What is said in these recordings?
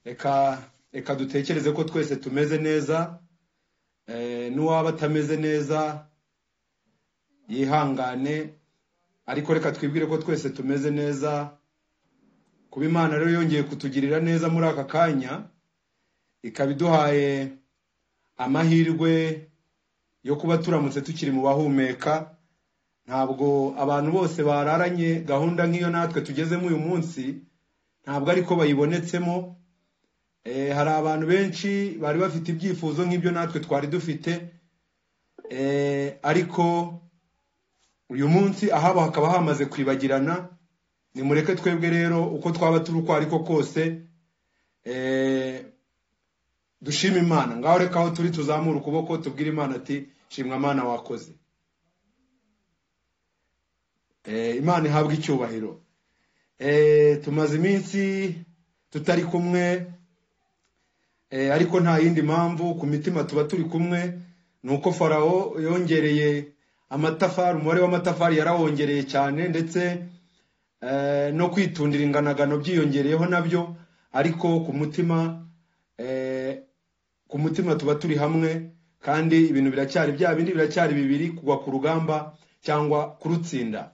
reka reka dutekereze ko twese tumeze neza n'uwaba atameze neza yihangane ariko reka twibwire ko twese tumeze neza kuba imana rero yongeye kutugirira neza muri aka kanya ikaba iduhaye amahirwe yo kuba turamutse tukiri mu bahumeka ntabwo abantu bose bararanye gahunda nk'iyo natwe tugezemo uyu munsi ntabwo ariko bayibonetsemo hari abantu benshi bari bafite ibyifuzo nk'ibyo natwe twari dufite ariko uyu munsi ahabo hakaba hamaze kwibagirana nimureke twebwe rero uko twaba turi uko ariko kose dushima imana ngaho reka aho turi tuzamura ukuboko tubwire imana ati shimwa amana wakoze imana ihabwa icyubahiro tumaze iminsi tutari kumwe ariko nta yindi mpamvu ku mitima tuba turi kumwe ni uko farawo yongereye amatafari umubare w'amatafari yarawongereye cyane ndetse no kwitundira inganagano byiyongereyeho nabyo ariko ku mutima ku mutima tuba turi hamwe kandi ibintu biracyari bya bindi biracyari bibiri kugwa ku rugamba cyangwa kurutsinda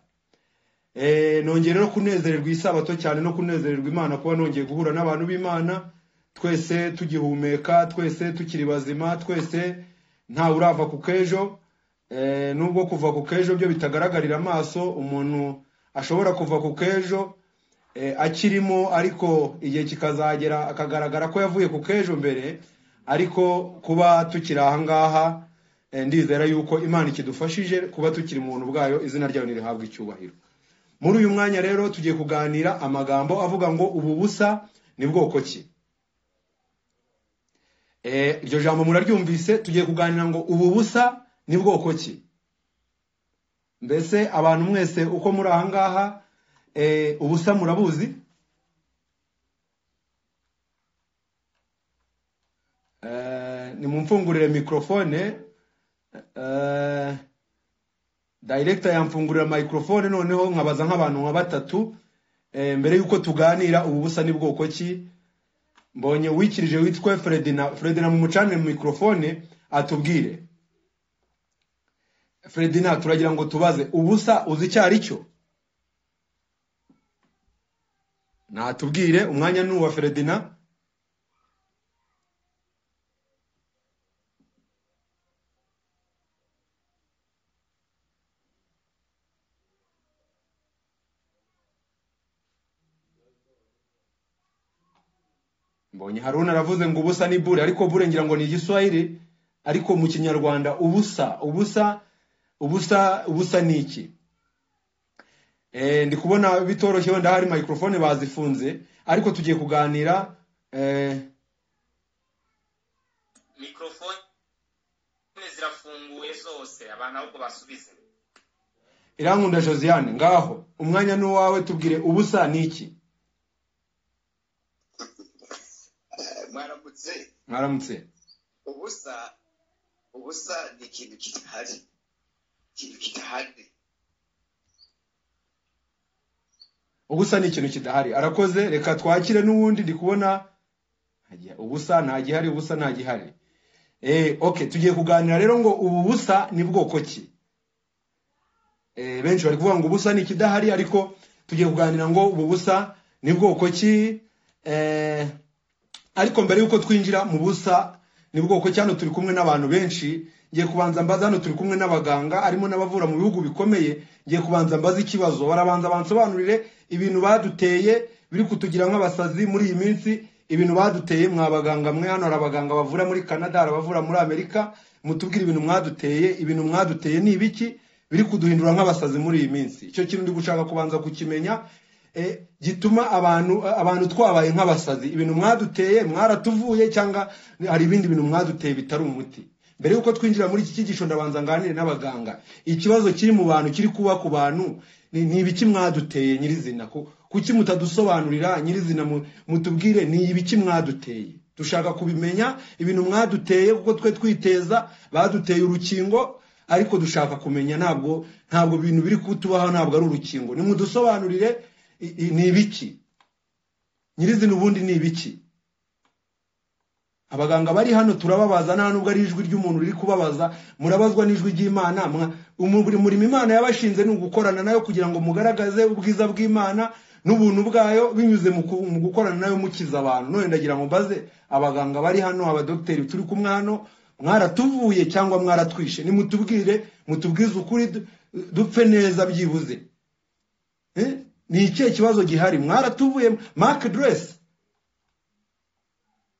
nongere no kunezererwa isabato cyane no kunezererwa imana kuba nongeye guhura n'abantu b'imana twese tugihumeka twese tukiri bazima twese ntawe urava ku k'ejo nubwo kuva ku k'ejo byo bitagaragarira amaso umuntu ashobora kuva ku k'ejo akirimo ariko igihe kikazagera akagaragara ko yavuye ku k'ejo mbere ariko kuba tukiri aha ngaha ndizera yuko imana ikidufashije kuba tukiri mu buntu bwayo izina ryayo ntirihabwe icyubahiro muri uyu mwanya rero tugiye kuganira amagambo avuga ngo ubu busa ni bwoko ki iryo jambo muraryumvise tugiye kuganira ngo ubu busa ni bwoko ki mbese abantu mwese uko muri aha ngaha ubusa murabuzi ni mu mfungurire mikorofone dayiregita yamfungurira mayikorofone noneho nkabaza nk'abantu nka batatu mbere y'uko tuganira ubu busa ni bwoko ki mbonye wikirije witwa feredina feredina mu mucanire mikorofone atubwire feredina turagira ngo tubaze ubusa uzi icyo ari cyo natubwire umwanya ni uwa feredina mbonye haruna aravuze ngo ubusa ni bure ariko bure ngira ngo ni igiswahili ariko mu kinyarwanda ubusa ubusa ubusa ubusa ni iki ndi kubona bitoroshye wenda hari mayikorofone bazifunze ariko tugiye kuganira mikorofone zirafunguye zose abantu ahubwo basubize irankunda josiane ngaho umwanya ni uwawe tubwire ubusa ni iki mwaramutse mwaramutse ubusa ubusa ni ikintu kidahari ikintu kidahari ubusa ni ikintu kidahari arakoze reka twakire n'uwundi ndi kubona ubusa nta gihari ubusa nta gihari eee oke tugiye kuganira rero ngo ubu busa ni bwoko ki benshi bari kuvuga ngo ubusa ni ikidahari ariko tugiye kuganira ngo ubu busa ni bwoko ki eee ariko mbere y'uko twinjira mu busa ni bwoko cyane turi kumwe n'abantu benshi ngiye kubanza mbaza hano turi kumwe n'abaganga harimo n'abavura mu bihugu bikomeye ngiye kubanza mbaza ikibazo barabanza bansobanurire ibintu baduteye biri kutugira nk'abasazi muri iyi minsi ibintu baduteye mwabaganga mwe hano hari abaganga bavura muri canada hari abavura muri amerika mutubwire ibintu mwaduteye ibintu mwaduteye ni ibiki biri kuduhindura nk'abasazi muri iyi minsi icyo kintu ndi gushaka kubanza kukimenya gituma abantu abantu twabaye nk'abasazi ibintu mwaduteye mwaratuvuye cyangwa hari ibindi bintu mwaduteye bitari umuti mbere y'uko twinjira muri iki cyigisho ndabanza nganire n'abaganga ikibazo kiri mu bantu kiri kuba ku bantu ni ibiki mwaduteye nyirizina kuki mutadusobanurira nyirizina mutubwire ni ibiki mwaduteye dushaka kubimenya ibintu mwaduteye kuko twe twiteza baduteye urukingo ariko dushaka kumenya ntabwo ntabwo ibintu biri kutubaho ntabwo ari urukingo nimudusobanurire ni ibiki nyirizina ubundi ni ibiki abaganga bari hano turababaza nta nubwo ari ijwi ry'umuntu riri kubabaza murabazwa n'ijwi ry'imana mwa- umubiri murimo imana yabashinze ni ugukorana nayo kugira ngo mugaragaze ubwiza bw'imana n'ubuntu bwayo binyuze mu ku- mu gukorana nayo mukiza abantu none ndagira ngo mbaze abaganga bari hano abadogiteri turi kumwe hano mwaratuvuye cyangwa mwaratwishe nimutubwire mutubwize ukuri du- dupfe neza byibuze Eh? ni ikihe kibazo gihari mwaratuvuye mark dress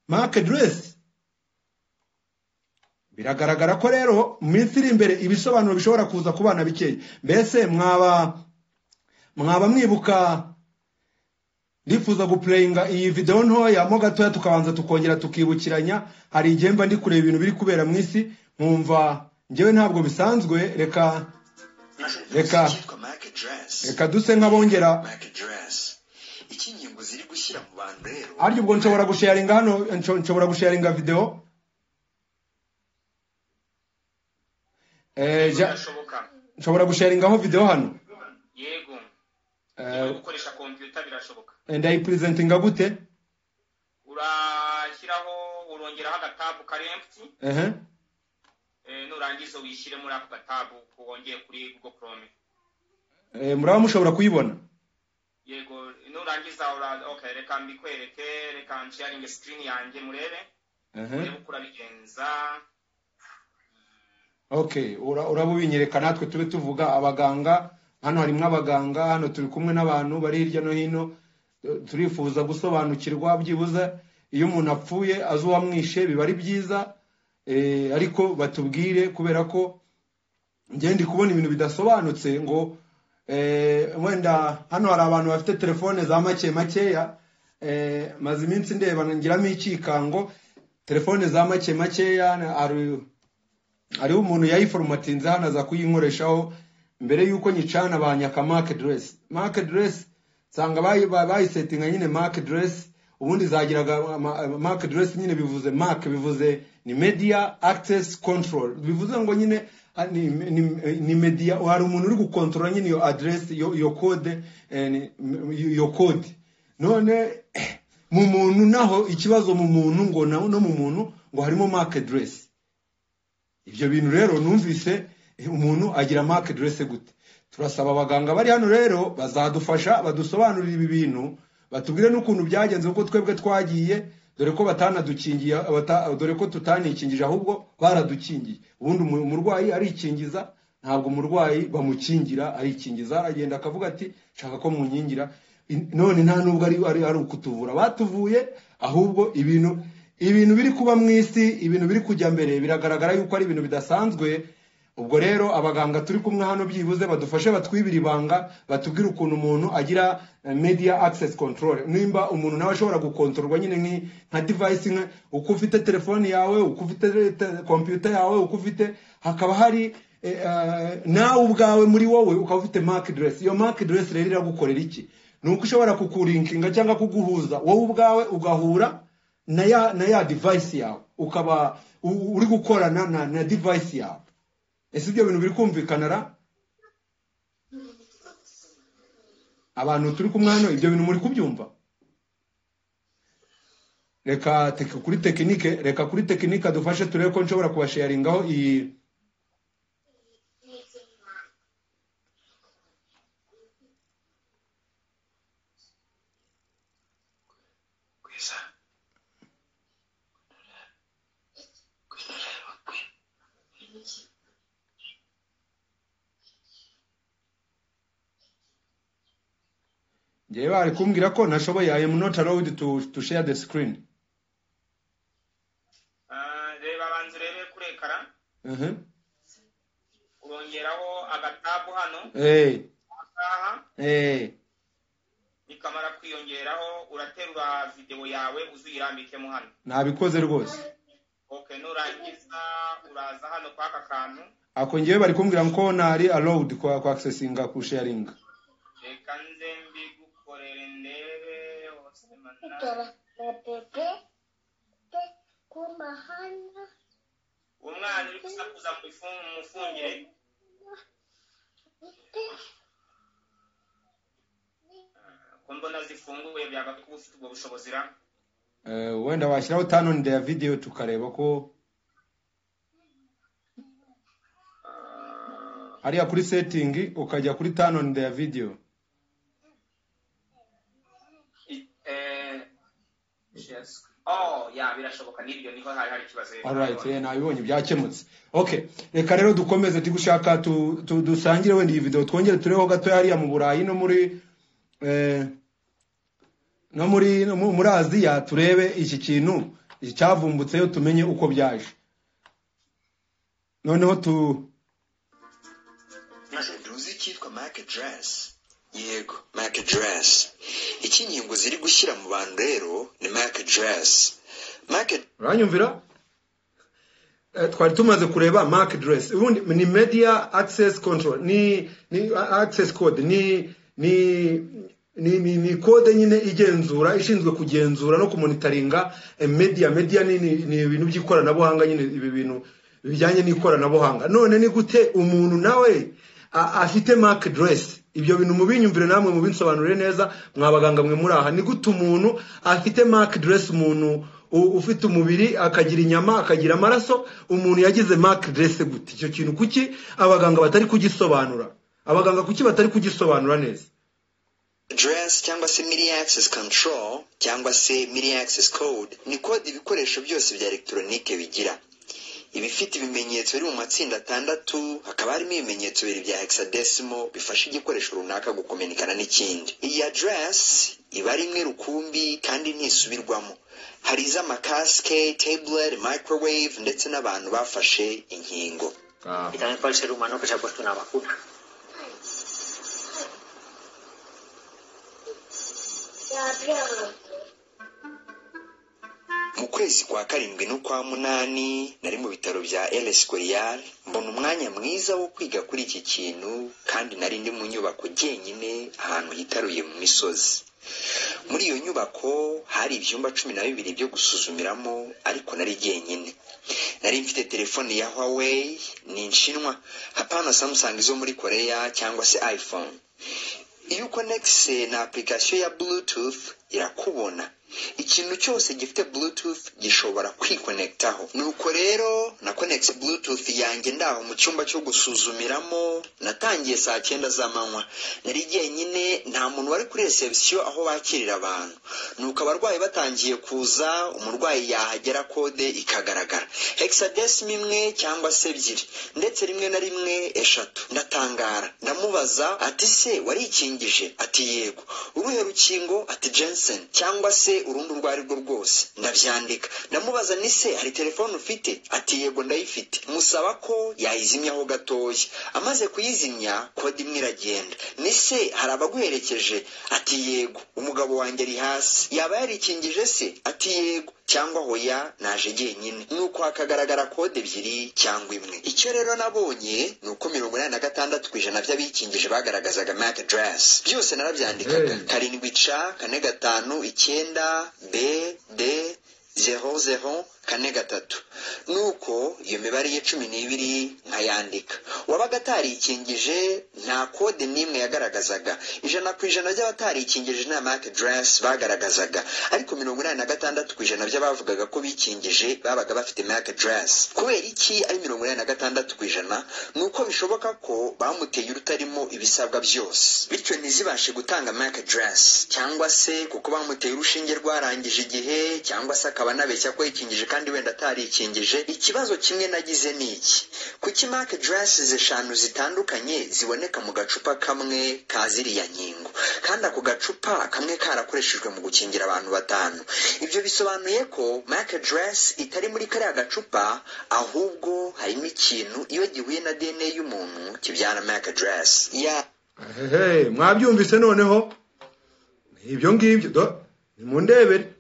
mark dress biragaragara ko rero mu minsi iri imbere ibisobanuro bishobora kuza ku bana bikeya mbese mwaba mwaba mwibuka ndifuza gupureyinga iyi videwo ntoya mo gatoya tukabanza tukongera tukibukiranya hari igihe mba ndi kureba ibintu biri kubera mu isi nkumva ngewe ntabwo bisanzwe reka Reka. reka reka reka duse nk'abongera iki inkingo ziri gushyira mu bantu rero arya ubwo nshobora gusharinga hano nsho- nshobora gusharinga videwo Eh, ja- birashoboka nshobora gusharingaho videwo hano yego Eh, gukoresha kompiyuta birashoboca ndayipurezentinga gute urashyiraho urongeraho agatabu kari emputi Ehe. nurangiza wishyire muri ako gatabu wongeye kuri google chrome Eh, muraba mushobora kuyibona yego nurangiza ura- okay, reka mbikwereke reka nsharinge sikirini yanjye murebe Ehe. urebe uko urabigenza okay ura- uraba ubinyereka natwe tube tuvuga abaganga hano harimo abaganga hano turi kumwe n'abantu bari hirya no hino eh, turifuza gusobanukirwa byibuze iyo umuntu apfuye azi uwamwishe biba ari byiza eh, ariko batubwire kubera ko njye ndi kubona ibintu bidasobanutse ngo eh, wenda hano hari abantu bafite telefone za make makeya eh, maze iminsi ndeba ngiramo icyikango telefone za make makeya na- hari hariho umuntu yayiforomatinze hano aza kuyinkoreshaho mbere y'uko nyicana banyaka mark dress mark dress nsanga bayi- ba- bayisetinga nyine mark dress ubundi zagiraga ama- mark dress nyine bivuze mark bivuze ni media access control bivuze ngo nyine ah, ni, ni, ni media hari umuntu uri gukontorora nyine iyo address iyo, iyo code eh, ni- iyo code none mu muntu naho ikibazo mu muntu ngo na- no mu muntu ngo harimo mark dress ibyo bintu rero numvise eh, umuntu agira mark dress gute turasaba abaganga bari hano rero bazadufasha badusobanurire ibi bintu batubwire n'ukuntu byagenze kuko twebwe twagiye dore ko batanadukingiye abata- dore ko tutanakingije ahubwo baradukingiye ubundi umu- umurwayi arikingiza ntabwo umurwayi bamukingira arikingiza aragenda akavuga ati shaka ko munkingira In- none nta nubwo ari ari ari ukutuvura batuvuye ahubwo ibintu ibintu biri kuba mu isi ibintu biri kujya mbere biragaragara yuko ari ibintu bidasanzwe ubwo rero abaganga turi kumwe hano byibuze badufashe batwibire ibanga batubwire ukuntu umuntu agira eh, media access control nimba umuntu nawe ashobora gukontororwa nyine nki- nka device nka uko ufite telefone yawe uko ufite te- computer yawe uko ufite hakaba hari eh, eh, nawe ubwawe muri wowe ukaba ufite mark dress iyo mark dress rero iragukorera iki ni uko ishobora kukurinkinga cyangwa kuguhuza wowe ubwawe ugahura na ya na ya device yawe ukaba u- uri gukorana na, na device yawe ese ibyo bintu biri kumvikana ra abantu turi kumwe hano ibyo bintu muri kubyumva reka tek, kuri tekinike reka kuri tekinike dufashe turebe ko nshobora kubasharingaho iyi kwiza kwinareba kwe ngewe bari kumbwira ko nashoboye i am not allowed to, to share the screen Ah, reba banza urebe kuri ekara uh -huh. urongeraho agatabu hano hey, aha hey. bikamara kwiyongeraho uraterura videwo yawe uzirambikemo hano nabikoze rwose okay nurangiza uraza hano kwa aka kantu ako ngewe bari kumbwira ko ntari allowed kwa kwa accessinga ku sharinga reka nze mbigukorere ndebe hose Tora mana na bebe pe kumahana umwana uri gusakuza mu ifu- mu mufungire pe ko mbona zifunguye byagakubufite ubwo bushobozi ra Eh, wenda washyiraho turn on their video tukareba ko hariya kuri setting ukajya kuri turn on their video I- eh, shares. oh ya birashoboka n'ibyo niho hari hari ikibazo rero. alright eh, nabibonye byakemutse okay reka rero dukomeze tigushaka tu, tu, dusangire wenda iyi video twongere tureho gato hariya mu burayi no muri eh, no muri no mu- muri aziya turebe iki kintu cyavumbutseyo tumenye uko byaje noneho tu maze nduzi icyitwa mike dress yego mike dress icy'inkingo ziri gushyira mu bantu rero ni mike dress mike uranyumvira Eh, twari tumaze kureba mark dress ubundi ni media access control ni ni access code ni ni ni, ni, ni code nyine igenzura ishinzwe kugenzura no kumonitaringa eh, media media ni ni ni ibintu by'ikoranabuhanga nyine ibi bintu bijyanye n'ikoranabuhanga none ni gute umuntu nawe a- afite mark dress ibyo bintu mubinyumvire namwe mubinsobanurire neza mwabaganga mwe muri aha ni gute umuntu afite mark dress umuntu u- ufite umubiri akagira inyama akagira amaraso umuntu yagize mark dress gute icyo kintu kuki abaganga batari kugisobanura abaganga kuki batari kugisobanura neza dress cyangwa se media access control cyangwa se media access code ni kode ibikoresho byose bya elegitoronike bigira ibifite ibimenyetso biri mu matsinda atandatu hakaba harimo ibimenyetso bibiri bya hexadesimal bifasha igikoresho runaka gukomenikana n'ikindi iyi address iba ari imwe rukumbi kandi ntisubirwamo hari iz'amakasike tablet microwave ndetse n'abantu bafashe inkingo y también por el ser humano que se ha puesto una vacuna. mu kwezi kwa karindwi n'ukwa munani nari mu bitaro bya ls goriyari mbona umwanya mwiza wo kwiga kuri iki kintu kandi nari ndi mu nyubako jyenyine ahantu hitaruye mu misozi muri iyo nyubako hari ibyumba cumi na bibiri byo gusuzumiramo ariko nari jyenyine nari mfite telefone ya huawei ni inshinwa hapana samsung zo muri koreya cyangwa se iphone iyo ukonegise na apurikasiyo ya bluetooth irakubona ikintu cyose gifite bluetooth gishobora kwikonekitaho nuko rero na konegisi bluetooth yanjye ndaho mu cyumba cyo gusuzumiramo natangiye saa cyenda z'amanywa nari jyenyine nta muntu wari kuri reception aho bakirira abantu nuko abarwayi batangiye kuza umurwayi yahagera kode ikagaragara hexadecimal imwe cyangwa se ebyiri ndetse rimwe na rimwe eshatu ndatangara ndamubaza ati se warikingije ati yego uruhe rukingo ati jensen cyangwa se urundi urwo ari rwo rwose ndabyandika ndamubaza ni se hari telefone ufite ati yego ndayifite musaba ko yayizimyaho gatoya amaze kuyizimya kode imwe iragenda ni se hari abaguherekeje ati yego umugabo wanjye ari hasi yaba yarikingije se ati yego cyangwa hoya naje jyenyine nuko hakagaragara kode ebyiri cyangwa imwe icyo rero nabonye ni uko mirongo inani na gatandatu ku ijana by'abikingije bagaragazaga mac dress byose narabyandikaga Hey. karindwi c kane gatanu icyenda b d zero zero kane gatatu nuko iyo mibare ye cumi n'ibiri nkayandika uwabaga atarikingije nta kode n'imwe yagaragazaga ijana ku ijana by'abatarikingije nta mark dress bagaragazaga ariko mirongo inani na gatandatu ku ijana by'abavugaga ko bikingije babaga bafite mark dress kubera iki ari mirongo inani na gatandatu ku ijana ni uko bishoboka ko bamuteye urutarimo ibisabwa byose bityo ntizibashe gutanga mark dress cyangwa se kuko bamuteye urushinge rwarangije igihe cyangwa se akaba anabeshya ko yikingije kandi wenda atarikingije ikibazo kimwe nagize ni iki kuki mark dresses eshanu zitandukanye ziboneka mu gacupa kamwe ka ziriya nkingo kandi ako gacupa kamwe karakoreshejwe mu gukingira abantu batanu ibyo bisobanuye ko mark dress itari muri kariya gacupa ahubwo harimo ikintu iyo gihuye na dna y'umuntu kibyara mark dress ya Ehehe, mwabyumvise noneho ibyo ngibyo do nimundebere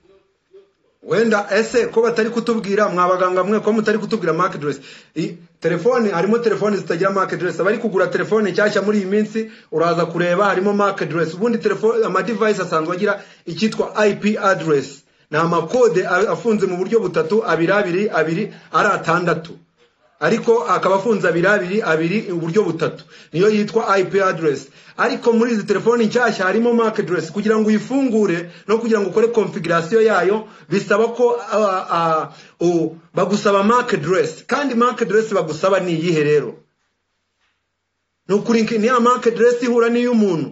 wenda ese ko batari kutubwira mwabaganga mwe ko mutari kutubwira mark dress I- telefone harimo telefone zitagira mark dress abari kugura telefone nshyashya muri iyi minsi uraza kureba harimo mark dress ubundi telefone amadivayisi asanzwe agira icyitwa ip address ni amakode a- afunze mu buryo butatu abiri abiri abiri ari atandatu ariko akaba afunze abiri abiri abiri uburyo butatu niyo yitwa IP aderesi ariko muri izi telefoni nshyashya harimo mark aderesi kugira ngo uyifungure no kugira ngo ukore konfigurasiyo yayo bisaba ko ah, ah, u- bagusaba mark aderesi kandi mark aderesi bagusaba ni iyihe rero ni ukuri ni ya mark aderesi ihura n'iy'umuntu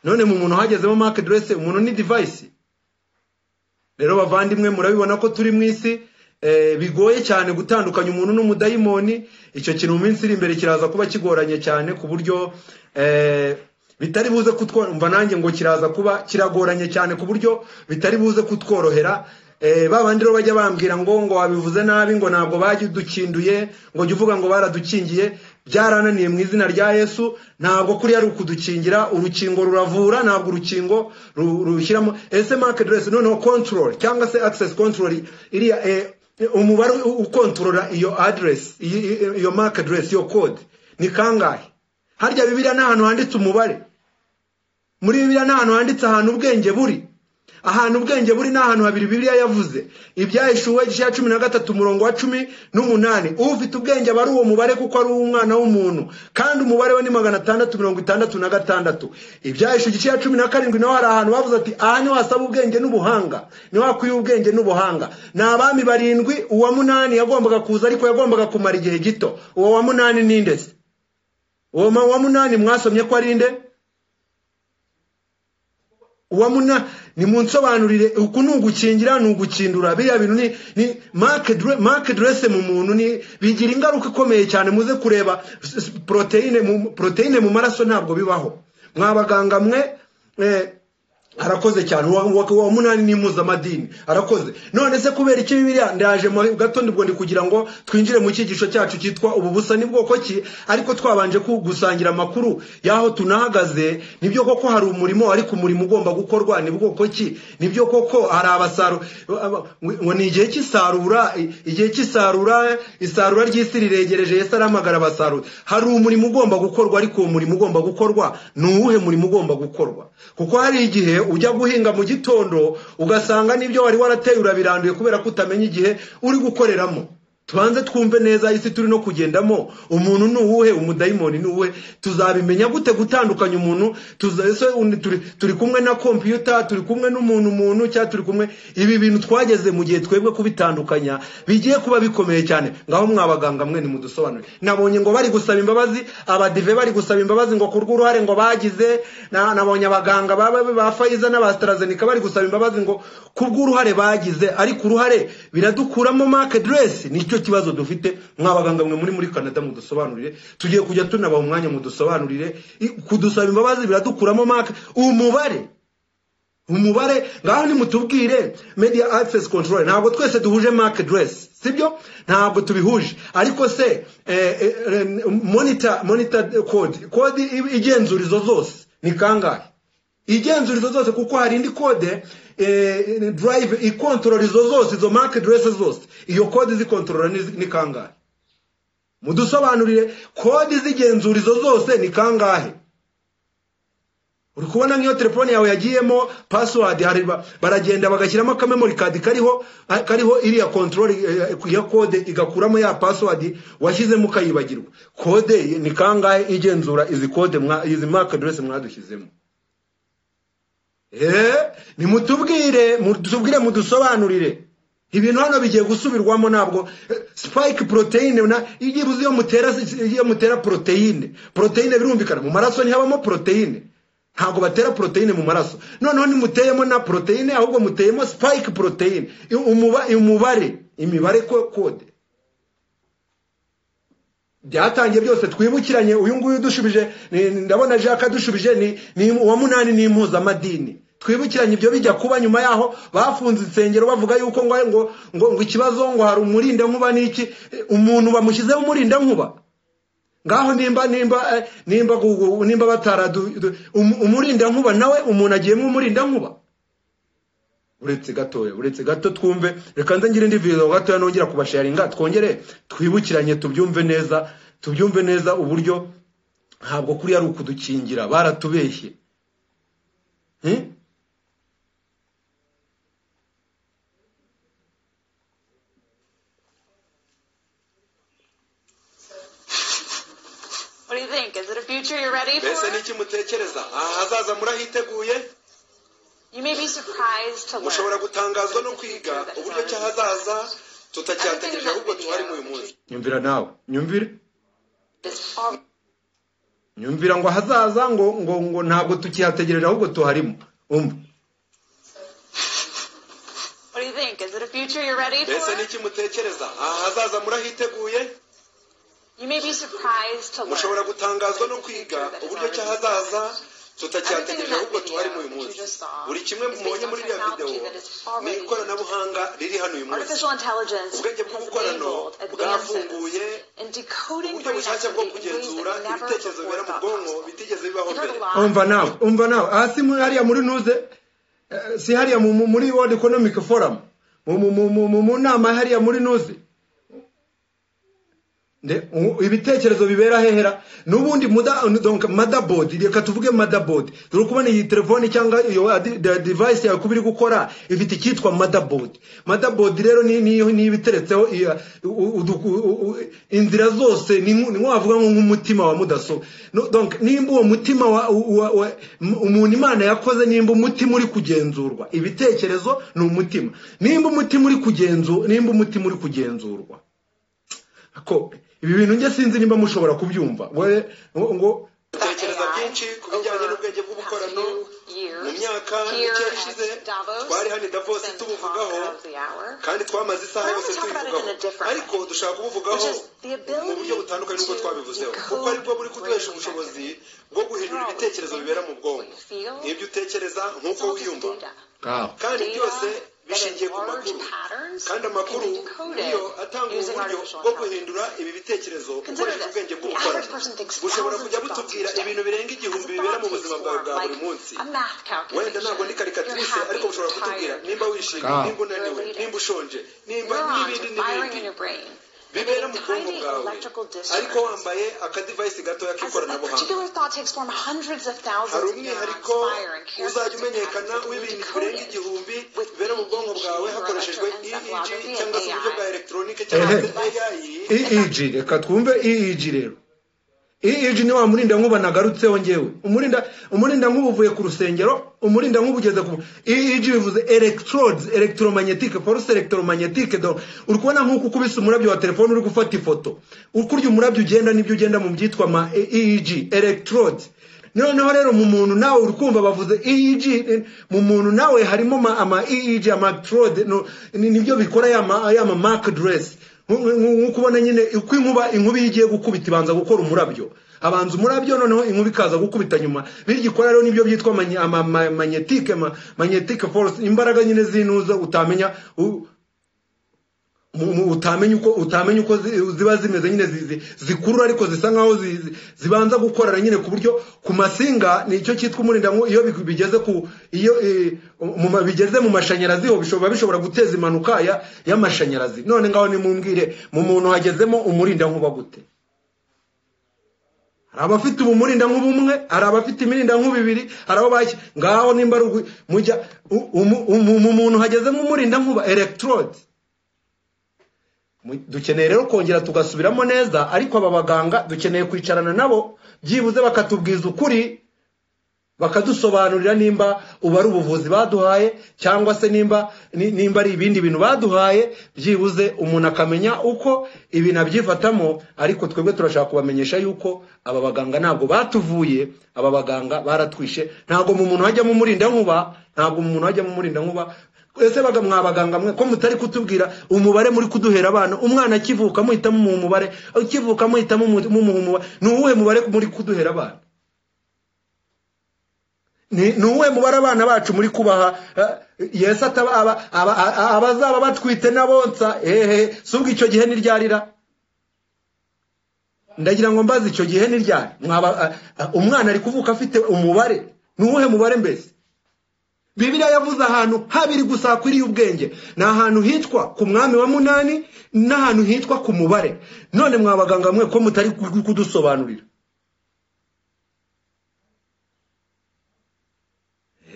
none mu muntu hagezemo mark aderesi umuntu ni divayisi rero bavandimwe murabibona ko turi mu isi eh, bigoye cyane gutandukanya umuntu n'umudayimoni icyo kintu mu minsi iri imbere kiraza kuba kigoranye cyane ku buryo eh, bitari buze kutwumva nanjye ngo kiraza kuba kiragoranye cyane ku buryo bitari buze kutworohera Eh, ba bandi rero bajya bambwira ngo ngo wabivuze nabi ngo ntabwo badukinduye ngo jya uvuga ngo baradukingiye byarananiye mu izina rya yesu ntabwo kuriya ari ukudukingira urukingo ruravura ntabwo urukingo ru- rushyiramo ese market dress noneho control cyangwa se access control iriya eh, umubare u- ukontorora iyo address iyi- iyi- iyo mark address iyo code ni kangahe harya bibiliya ni ahantu handitse umubare muri bibiliya ni ahantu handitse ahantu ubwenge buri ahantu ubwenge buri ni ahantu habiri bibiliya yavuze ibyahishuwe igice ya cumi na gatatu umurongo wa cumi n'umunani ufite ubwenge aba ari uwo mubare kuko ari uw'umwana w'umuntu kandi umubare we ni magana atandatu mirongo itandatu na gatandatu ibyahishuwe igice ya cumi na karindwi naho hari ahantu bavuze ati aha niho hasaba ubwenge n'ubuhanga niho hakwiye ubwenge n'ubuhanga ni abami barindwi uwa munani yagombaga kuza ariko yagombaga kumara igihe gito uwo wa munani ni nde se uwo ma- wa munani mwasomye ko ari nde uwamuna nimunsobanurire uku ni ugukingira ni ugukindura biriya bintu ni ni marke dre- marke dresse mu muntu ni bigira ingaruka ikomeye cyane muze kureba s- s- proteine mu proteine mu maraso ntabwo bibaho mwabaganga mwe eh, arakoze cyane uwa, uwa, uwa munani ni impuzamadini arakoze none se kubera iki bibiliya ndaje mu gatondo ubwo ndi kugira ngo twinjire mu cyigisho cyacu cyitwa ububusa ni bwoko ki ariko twabanje ku- gusangira amakuru y'aho tunahagaze nibyo koko hari umurimo ariko umurimo ugomba gukorwa ni bwoko ki nibyo koko hari abasaru aba- ngo ni igihe cy'isarura i- igihe cy'isarura isarura ry'isi riregereje yesu aramagara abasaruzi hari umurimo ugomba gukorwa ariko uwo murimo ugomba gukorwa ni uwuhe murimo ugomba gukorwa kuko hari igihe ujya guhinga mu gitondo ugasanga n'ibyo wari warateye urabiranduye kubera ko utamenya igihe uri gukoreramo tubanze twumve neza isi turi no kugendamo umuntu ni uwuhe umudayimoni ni uwuhe tuzabimenya gute gutandukanya umuntu tuza- ese undi turi, turi kumwe na kompiyuta turi kumwe n'umuntu umuntu cyangwa turi kumwe ibi bintu twageze mu gihe twebwe kubitandukanya bigiye kuba bikomeye cyane ngaho mwabaganga mwe nimudusobanurire nabonye ngo bari gusaba imbabazi abadive bari gusaba imbabazi ngo ku rw'uruhare ngo bagize na- nabonye abaganga ba, ba, ba fayiza n'abastarazenika bari gusaba imbabazi ngo ku bw'uruhare bagize ariko uruhare biradukuramo marke dress nicyo kibazo dufite mwabaganga mwe muri muri canada mudusobanurire tugiye kujya tunabaha umwanya mudusobanurire I- kudusaba imbabazi biradukuramo marke umubare umubare ngaho nimutubwire media access control ntabwo twese duhuje market dress sibyo ntabwo tubihuje ariko se eh, eh, eh, monitor monitor code code i- igenzurizo zose ni kangahe igenzurizo zose kuko hari indi code eh, drive ikontorora izo zose izo market dress zose iyo code izikontorora ni- ni kangahe mudusobanurire kode z'igenzurizo zose ni kangahe uri kubona nk'iyo telefone yawe yagiyemo password hari ba- baragenda bagashyiramo akamemory card kariho kariho iriya control eh, ya code igakuramo ya password washyizemo ukayibagirwa code ni kangahe igenzura izi code mwa izi mark address mwadushyizemo eh nimutubwire mutubwire mudusobanurire ibintu hano bigiye gusubirwamo ntabwo eh, spike proteine na iyo uzi iyo mutera iyo mutera proteine proteine birumvikana mu maraso ntihabamo proteine ntabwo batera proteine mu maraso noneho nimuteyemo na proteine ahubwo muteyemo spike proteine I- umuba- umubare imibare ko- kode byatangiye byose twibukiranye uyu nguyu udushubije ni- ni- ndabona jacques adushubije ni- ni uwa munani ni impuzamadini twibukiranye ibyo bijya kuba nyuma yaho bafunze insengero bavuga yuko ngo ngo ngo, ngo ikibazo ngo hari umurindankuba n'iki Eh, umuntu bamushyizeho umurindankuba ngaho nimba nimba eh, nimba gugu- nimba bataradu du- um- umurindankuba nawe umuntu agiye nk'umurindankuba uretse gatoya uretse gato twumve reka nze ngire indi video gatoya nongera kubasharinga twongere twibukiranye tubyumve neza tubyumve neza uburyo ntabwo kuri ari ukudukingira baratubeshye Hmm? think? Is it a future you're ready for? mbese ni iki mutekereza aha hazaza murahiteguye You may be surprised to mushobora learn. gutangazwa no kwiga uburyo cy'ahazaza tutacyategereje ahubwo tuhari muri uyu munsi nyumvira nawe nyumvire This all nyumvira ngo ahazaza ngo ngo ngo ntabwo tukihategerera ahubwo tuharimo umva What do you think? Is it a future you're ready mbese ni for? iki mutekereza aha hazaza murahiteguye You may be surprised to mushobora learn. gutangazwa no kwiga uburyo cy'ahazaza tutacyategereje ahubwo tuhari muri uyu munsi buri kimwe mubonye muri iriya videwo ni ikoranabuhanga riri hano uyu munsi Artificial intelligence ubwenge has bw'ubukorano enabled advances bwafunguye in decoding uburyo bushake bwo veracity in ways kugenzura that never ibitekerezo before bibera mu thought bwonko possible. bitigeze bibaho You've heard mbere a lot. umva nawe umva nawe hasi muri hariya muri ntuze eh, si hariya mu- mu- muri world economic forum mu- mu- mu- mu- mu- mu nama hariya muri ntuze Nde- u- ibitekerezo bibera hehera n'ubundi muda- donc motherboard reka tuvuge motherboard turi kubona iyi telefone cyangwa iyo adi- de- device yawe kuba iri gukora ifite icyitwa motherboard motherboard rero ni ni ni ibiteretseho iya- u- u- du- u- u- inzira zose ni nko- ni nko wavuga nko nk'umutima wa mudaso No, donc nimba uwo mutima wa u- wa- wa- m- umuntu imana yakoze nimba umutima uri kugenzurwa ibitekerezo ni umutima nimba umutima uri kugenzurwa nimba umutima uri kugenzurwa ko ibi bintu njye sinzi nimba mushobora kubyumva we ngo ngo- dutekereza byinshi ku bijyanye n'ubwenge bw'ubukorano mu myaka mike ishize twari hano i davos tubuvugaho kandi twamaze isaha yose tubivugaho ariko dushaka kubuvugaho mu buryo butandukanye n'ubwo twabivuzeho kuko aribwo buri kuduhesha ubushobozi bwo guhindura ibitekerezo bibera mu bwonko n'ibyo utekereza nk'uko wiyumva Ah, kandi byose bishingiye ku makuru kandi amakuru niyo atanga ubu buryo bwo guhindura ibi bitekerezo ukoresheje ubwenge bw'ubukorano bushobora kujya butubwira ibintu birenga igihumbi bibera mu buzima bwawe bwa buri munsi wenda ntabwo ndi karikatirise ariko bushobora kutubwira nimba wishimye Ah. nimba unaniwe nimba ushonje nimba n'ibindi n'ibindi bibera mu bwonko bwawe ariko wambaye akadivayisi gatoya k'ikoranabuhanga hari umwihariko uzajya umenyekana w'ibintu birenga igihumbi bibera mu bwonko bwawe hakoreshejwe eeg cyangwa se uburyo bwa elegitoronike cyangwa se ai eeg reka twumve eeg rero eeg ni wa murinda nkuba nagarutseho ngewe umurinda umurinda nkuba uvuye ku rusengero umurinda nkuba ugeze ku eeg bivuze electrodes electromagnetic force electromagnetic do uri kubona nk'uko ukubise umurabyo wa telefone uri gufata ifoto uko urya umurabyo ugenda nibyo ugenda mu byitwa ma eeg electrodes noneho rero mu muntu nawe uri kumva bavuze eeg eh, mu muntu nawe harimo ama- ama eeg amatrode nibyo bikora ya ma- ya ma mark dress nk'uko ubona nyine uko inkuba inkuba iyo igiye gukubita ibanza gukora umurabyo habanza umurabyo noneho inkuba ikaza gukubita nyuma biryo ikora rero nibyo byitwa manye- ama- ma- magnetic ma- magnetic force imbaraga nyine zinuza utamenya u- mu- mu- utamenya uko utamenya uko zi- ziba zimeze nyine zi- zi- zikurura ariko zisa nkaho zi- zi- zibanza gukorana nyine ku buryo ku masinga nicyo cyitwa umurindankuba iyo bi- bigeze ku iyo eh, mu ma- bigeze mu mashanyarazi ho bishobora bishobora guteza impanuka ya y'amashanyarazi none ngaho nimumbwire mu muntu hagezemo umurindankuba gute hari abafite umurindankuba umwe hari abafite imirindankuba ibiri hari abo bashya ngaho nimba ari ugu- mujya u- umu- umu- mu muntu hagezemo umurindankuba electrode Mu- dukeneye rero kongera tugasubiramo neza ariko aba baganga dukeneye kwicarana nabo byibuze bakatubwiza ukuri bakadusobanurira nimba ubu ari ubuvuzi baduhaye cyangwa se nimba ni- nimba ari ibindi bintu baduhaye byibuze umuntu akamenya uko ibintu abyifatamo ariko twebwe turashaka kubamenyesha yuko aba baganga ntabwo batuvuye aba baganga baratwishe ntabwo mu muntu hajyamo umurindankuba ntabwo mu muntu hajyamo umurindankuba ese baga- mwa baganga mwe ko mutari kutubwira umubare muri kuduhera abana umwana akivuka muhita mumuha umubare ukivuka muhita mumu- mumuha umubare ni uwuhe mubare muri kuduhera abana ni ni uwuhe mubare abana bacu muri kubaha eh, yesu ataba- aba- aba- a- abazaba batwite n'abonsa hehe si ubwo icyo gihe ntiryarira ndagira ngo mbaze icyo gihe ntiryari Mwaba- a- a- umwana ari kuvuka afite umubare ni uwuhe mubare mbese bibiliya yavuze ahantu habiri gusa hakwiriye ubwenge ni ahantu hitwa ku mwami wa munani n'ahantu hitwa ku mubare none mwa baganga mwe ko mutari ku- kudusobanurira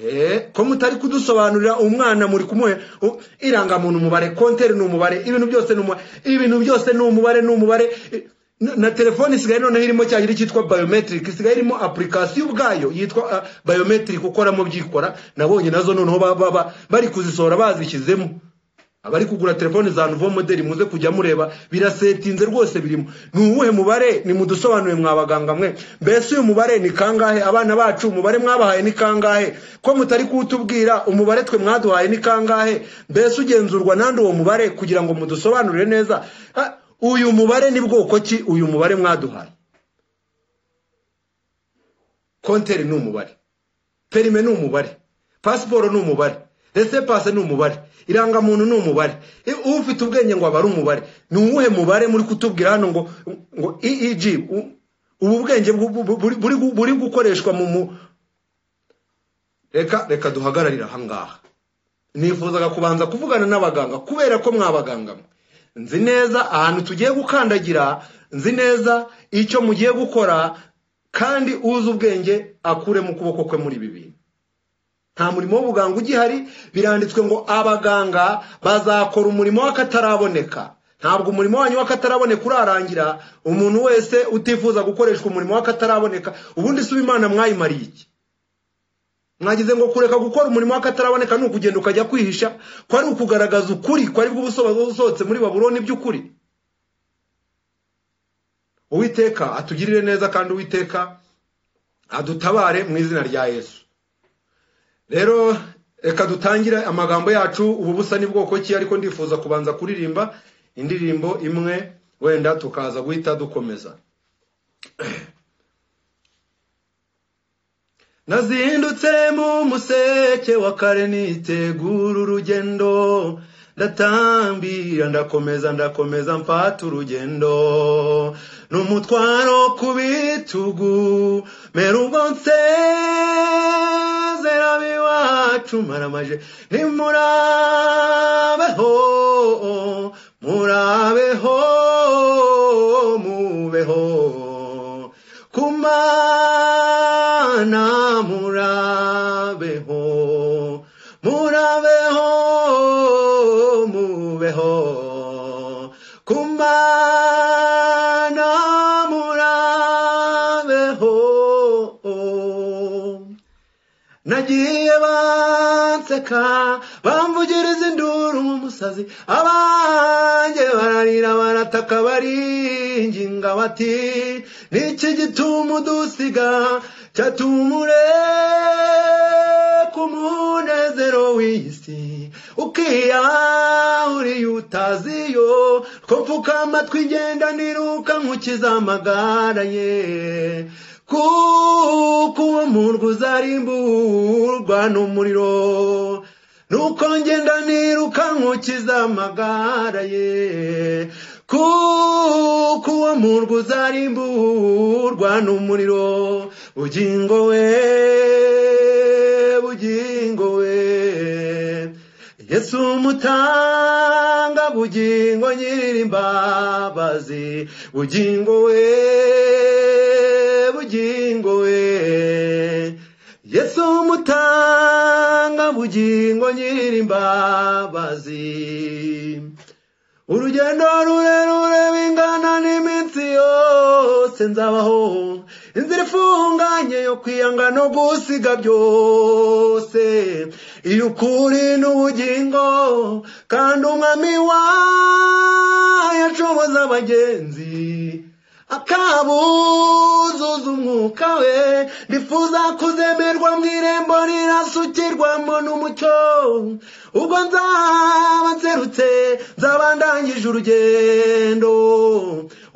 Eh, ko mutari kudusobanurira umwana muri kumuhe u- irangamuntu umubare konteri ni umubare ibintu byose ni umubare ibintu byose ni umubare ni umubare i- na na telefone isigaye noneho irimo cya giti cyitwa biometric isigaye irimo apurikasiyo ubwayo yitwa ah, biometric ukoramo byikora nabonye nazo noneho ba- ba- ba- bari kuzisohora bazishyizemo abari kugura telefone za nouveau modeli muze kujya mureba birasetinze rwose birimo ni uwuhe mubare ni mudusobanuye mwabaganga mwe mbese uyu mubare ni kangahe abana bacu umubare mwabahaye ni kangahe ko mutari kuwutubwira umubare twe mwaduhaye ni kangahe mbese ugenzurwa nande uwo mubare kugira ngo mudusobanurire neza Ah, uyu mubare ni bwoko ki uyu mubare mwaduhaye konteri ni umubare perime ni umubare pasiporo ni umubare resepase ni umubare irangamuntu ni umubare E, ufite ubwenge ngo aba ari umubare ni uwuhe mubare muri kutubwira hano ngo ngo eeg u- ubu bwenge bu- bu- bu- buri- buri buri gukoreshwa mu mu reka reka duhagararire ahangaha nifuzaga kubanza kuvugana n'abaganga kubera ko mwabaganga mwe. nzi neza ahantu tugiye gukandagira nzi neza icyo mugiye gukora kandi uzi ubwenge akure mu kuboko kwe muri ibi bintu nta murimo w'ubuganga ugihari biranditswe ngo abaganga bazakora umurimo w'akataraboneka ntabwo umurimo wanyu w'akataraboneka urarangira umuntu wese utifuza gukoreshwa umurimo w'akataraboneka ubundi si imana mwayimariye iki mwagize ngo kureka gukora umurimo w'akataraboneka ni ukugenda ukajya kwihisha kwari ukugaragaza ukuri kwari busohotse muri baburoni by'ukuri uwiteka atugirire neza kandi uwiteka adutabare mu izina rya yesu rero reka dutangire amagambo yacu ubu busa ni bwoko ki ariko ndifuza kubanza kuririmba indirimbo imwe wenda tukaza guhita dukomeza nazindutse mu museke wa kare nitegura urugendo ndatambira ndakomeza ndakomeza mfata urugendo n'umutwaro ku bitugu mera ubwo nsezera biwacu maramaje nimurabeho murabeho mubeho kumana murabeho murabeho mubeho kumana murabeho nagiye banseka bamvugiriza induru nk'umusazi abanjye bararira barataka baringinga bati niki gituma udusiga cyatumure ku munezero w'iyi si ukiyahuriye utaziyo two mfuka amatwi igenda niruka nkukiza amagara ye kuko uwo murwa uzarimburwa n'umuriro nuko ngenda niruka nkukiza amagara ye kuko uwo murwa uzarimburwa n'umuriro bugingo we bugingo we yesu umutanga bugingo nyir'imbabazi bugingo we bugingo we yesu umutanga bugingo nyir'imbabazi urugendo rurerure bingana n'iminsi yose nzabaho inzira ifunganye yo kwiyanga no gusiga byose iyo ukuri n'ubugingo kandi umwami wayo ashoboza abagenzi akabuzuza umwuka we ndifuza kuzemerwa mu irembo rirasukirwamo n'umucyo ubwo nzaba nserutse nzaba ndangije urugendo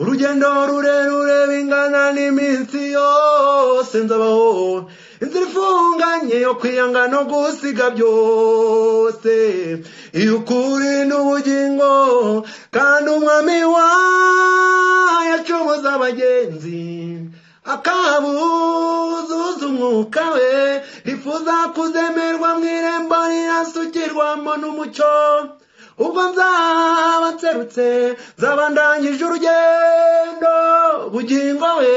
urugendo rurerure bingana n'iminsi yose nzabaho inzira ifunganye yo kwiyanga no gusiga byose iyo ukuri n'ubugingo kandi umwami wayo acomoza abagenzi akabuzuza umwuka we rifuza kuzemerwa mu irembo rirasukirwamo n'umucyo ubwo nzaba nserutse nzaba ndangije urugendo bugingo we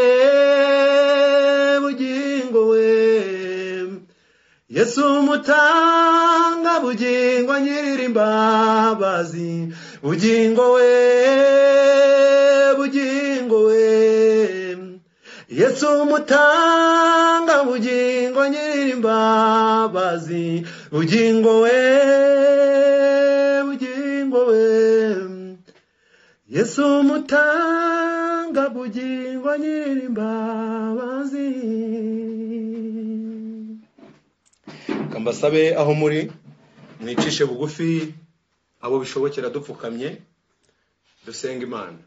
bugingo we yesu umutanga bugingo nyir'imbabazi bugingo we bugingo we yesu umutanga bugingo nyir'imbabazi bugingo we bugingo we yesu umutanga bugingo nyir'imbabazi kambasabe aho muri mwicishe bugufi abo bishobokera dupfukamye dusenga imana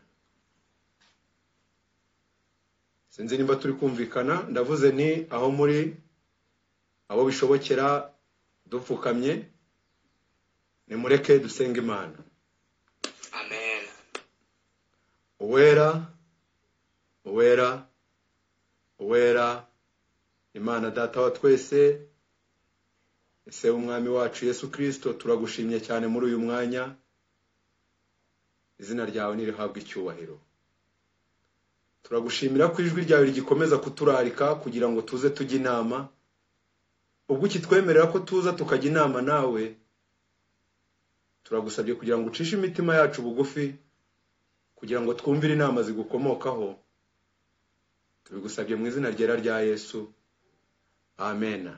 sinzi nimba turi kumvikana ndavuze ni aho muri abo bishobokera dupfukamye nimureke dusenga imana amen uwera uwera uwera imana data wa twese ese umwami wacu yesu kirisito turagushimye cyane muri uyu mwanya izina ryawe ntirihabwe icyubahiro turagushimira ko ijwi ryawe rigikomeza kuturarika kugira ngo tuze tujye inama ubwo ukitwemerera ko tuza tukajya inama nawe turagusabye kugira ngo ucishe imitima yacu bugufi kugira ngo twumvire inama zigukomokaho tubigusabye mu izina ryera rya yesu amena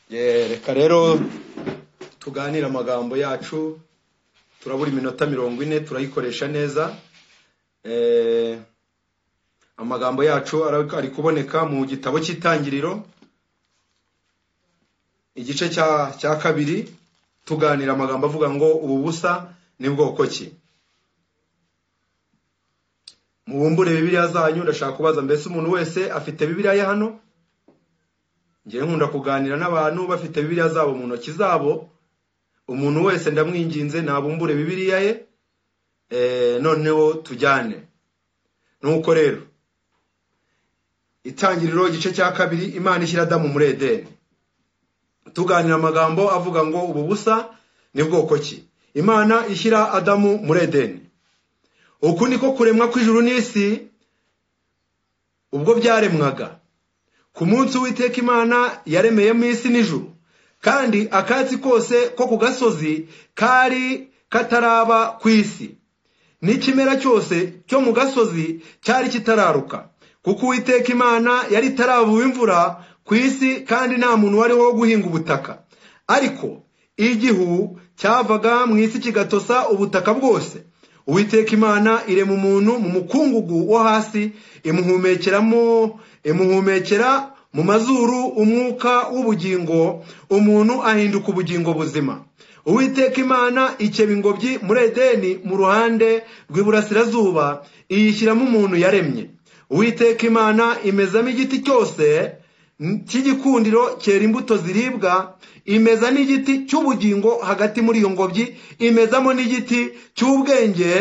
Ye, reka rero tuganire amagambo yacu turabura iminota mirongo ine turayikoresha neza Eh, amagambo yacu ara- ari kuboneka mu gitabo cy'itangiriro igice cya cya kabiri tuganira amagambo avuga ngo ubu busa ni bwoko ki mubumbure bibiliya zanyu ndashaka kubaza mbese umuntu wese afite bibiliya ye hano ngewe nkunda kuganira n'abantu bafite bibiliya zabo mu ntoki zabo umuntu wese ndamwinginze nabumbure bibiliya ye eh, noneho tujyane nuko rero itangiriro igice cya kabiri imana ishyira adamu muri edeni tuganira amagambo avuga ngo ubu busa ni bwoko ki imana ishyira adamu muri edeni uku niko kuremwa kw'ijuru n'isi ubwo byaremwaga ku munsi w'iteka imana yaremeyemo isi n'ijuru kandi akatsi kose ko ku gasozi kari kataraba ku isi n'ikimera cyose cyo mu gasozi cyari kitararuka kuko uwiteka imana yari itarabuwe imvura ku isi kandi nta muntu wariho wo guhinga ubutaka ariko igihu cyavaga mu isi kigatosa ubutaka bwose uwiteka imana irema umuntu mu mukungugu wo hasi imuhumekeramo imuhumekera mu mazuru umwuka w'ubugingo umuntu ahinduka ubugingo buzima uwiteka imana ikeba ingobyi muri edeni mu ruhande rw'iburasirazuba iyishyiramo umuntu yaremye uwiteka imana imezamo igiti cyose cy'igikundiro cyera imbuto ziribwa imeza n'igiti cy'ubugingo hagati muri iyo ngobyi imezamo n'igiti cy'ubwenge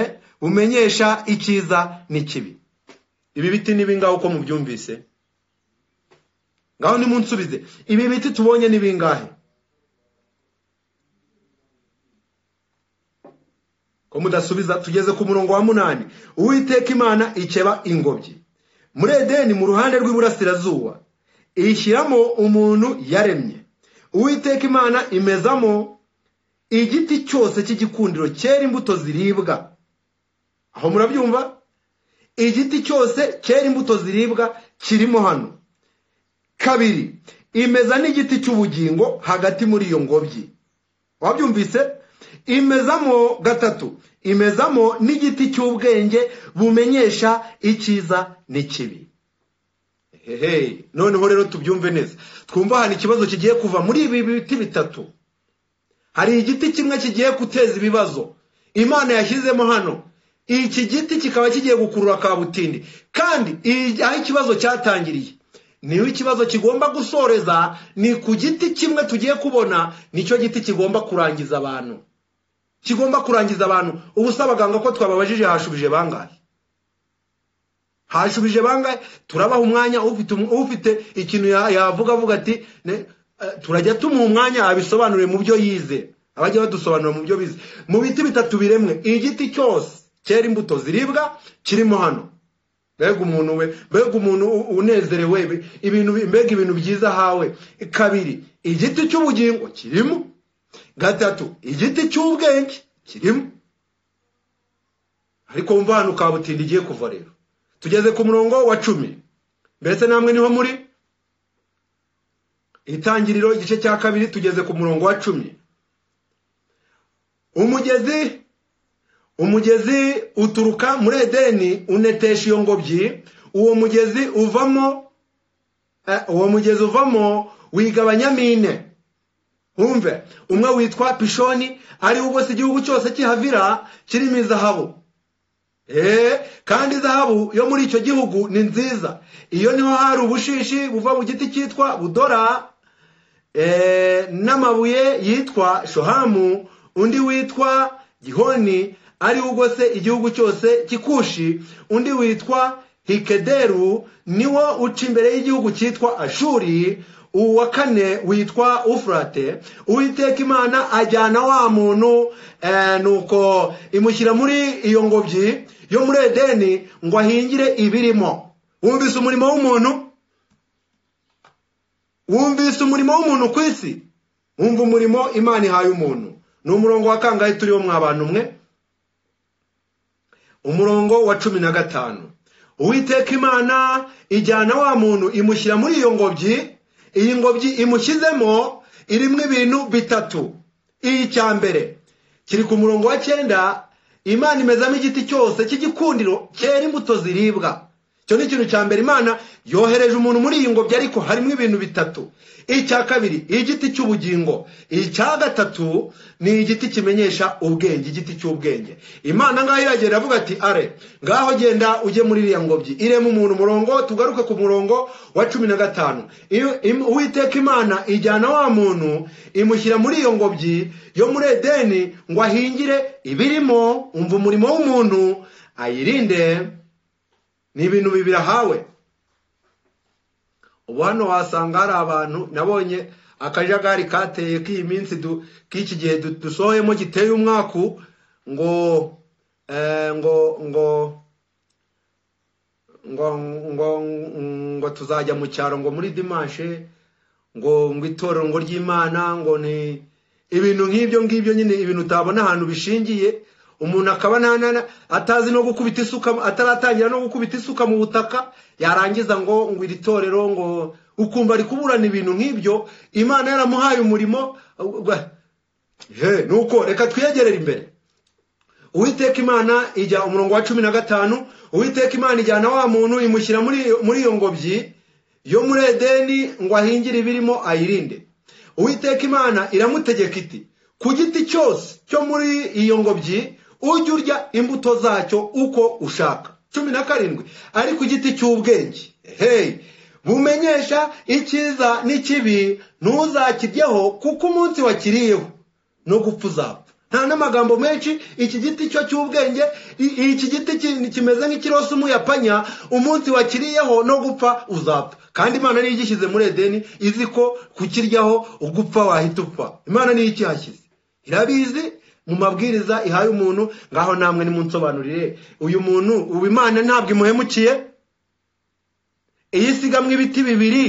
bumenyesha icyiza n'ikibi ibi biti ni bingahe uko mubyumvise ngaho nimunsubize ibi biti tubonye ni bingahe ko mudasubiza tugeze ku murongo wa munani uwiteka imana ikeba ingobyi muri edeni mu ruhande rw'iburasirazuba ishyiramo umuntu yaremye uwiteka imana imezamo igiti cyose cy'igikundiro cyera imbuto ziribwa aho murabyumva igiti cyose cyera imbuto ziribwa kirimo hano kabiri imeza n'igiti cy'ubugingo hagati muri iyo ngobyi wabyumvise imezamo gatatu imezamo n'igiti cy'ubwenge bumenyesha icyiza n'ikibi hehe noneho rero tubyumve neza twumva hano ikibazo kigiye kuva muri ibi biti bitatu hari igiti kimwe kigiye guteza ibibazo imana yashyizemo hano iki giti kikaba kigiye gukurura kabutindi kandi iyi- aho ikibazo cyatangiriye niho ikibazo kigomba gusoreza ni ku giti kimwe tugiye kubona nicyo giti kigomba kurangiza abantu kigomba kurangiza abantu ubu se abaganga ko twababajije hashubije bangahe hashubije bangahe turabaha umwanya ufite um- ufite ikintu ya- yavuga avuga ati "Ne- eh, turajya tumuha umwanya abisobanure mu byo yize abajya badusobanura mu byo bize mu biti bitatu biremwe igiti cyose cyera imbuto ziribwa kirimo hano mbega umuntu we mbega umuntu u- unezerewe be- ibintu bi- mbega ibintu byiza hawe kabiri igiti cy'ubugingo kirimo gatatu igiti cy'ubwenge kirimo ariko wumva ahantu kabutinda igiye kuva rero tugeze ku murongo wa cumi mbese namwe niho muri itangiriro igice cya kabiri tugeze ku murongo wa cumi umugezi umugezi uturuka muri edeni unetesha iyo ngobyi uwo mugezi uvamo eh, uwo mugezi uvamo wigabanyamo ine wumve umwe witwa pishoni ariwo ubose igihugu cyose cy'ihavira kirimo izahabu Eh, kandi zahabu yo muri icyo gihugu ni nziza iyo niho hari ubushishi buva mu giti cyitwa budora eh, n'amabuye yitwa shohamu undi witwa gihoni ari ugose igihugu cyose kikushi undi witwa hikederu niwo uca imbere y'igihugu cyitwa ashuri uwa kane witwa ufurate uwiteka imana ajyana wa muntu eh, nuko imushyira muri iyo ngobyi yo muri edeni ngo ahingire ibirimo wumvise umurimo w'umuntu wumvise umurimo w'umuntu ku isi wumva umurimo imana ihaye umuntu ni umurongo wa kangahe turiho mwa bantu mwe umurongo wa cumi na gatanu uwiteka imana ijyana wa muntu imushyira muri iyo ngobyi iyi ngobyi imushyizemo irimo ibintu bitatu icya mbere kiri ku murongo wa cyenda imana imezamo igiti cyose cy'igikundiro cyera imbuto ziribwa icyo ni ikintu cya mbere imana yohereje umuntu muri iyi ngobyi ariko harimo ibintu bitatu icya kabiri igiti cy'ubugingo icya gatatu ni igiti kimenyesha ubwenge igiti cy'ubwenge imana ngaho iragenda avuga ati are ngaho genda ujye muri iriya ngobyi iremo umuntu umurongo tugaruke ku murongo wa cumi na gatanu Iyo- im- uwiteka imana ijyana wa muntu imushyira muri iyo ngobyi yo muri edeni ngo ahingire ibirimo umva umurimo w'umuntu ayirinde ni ibintu bibiri ahawe ubu hano wasanga hari abantu nabonye akajagari kateye k'iyi minsi du- k'iki gihe du- dusohoyemo giteye umwaku ngo eh, ngo ngo ngo ngo ngo tuzajya mu cyaro ngo muri dimanshe ngo ngo itorero ngo ry'imana ngo ni ibintu nk'ibyo ngibyo nyine ibintu utabona ahantu bishingiye umuntu akaba nta- nta- nta- atazi no gukubita isuka ataratangira no gukubita isuka mu butaka yarangiza ngo ngo iri torero ngo ukumva ari kuburana ibintu nk'ibyo imana yaramuhaye umurimo he nuko reka twiyegerere imbere uwiteka imana ijya umurongo wa cumi na gatanu uwiteka imana ijyana wa muntu imushyira muri iyo- muri iyo ngobyi yo muri edeni ngo ahingire ibirimo ayirinde uwiteka imana iramutegeka iti ku giti cyose cyo muri iyo ngobyi ujye urya imbuto zacyo uko ushaka cumi na karindwi ariko igiti cy'ubwenge hey bumenyesha icyiza n'ikibi ntuzakiryeho kuko umunsi wakiriyeho no gupfa uzapfa nta n'amagambo menshi iki giti cyo cy'ubwenge i- iki giti ki- kimeze nk'ikirosi umuyapanya umunsi wakiriyeho no gupfa uzapfa kandi imana niyo igishyize muri edeni izi ko kukiryaho ugupfa wahita upfa imana niyo ikihashyize irabizi mu mabwiriza ihaye umuntu ngaho namwe nimunsobanurire uyu muntu ubu imana ntabwo imuhemukiye iyi sigamwa ibiti bibiri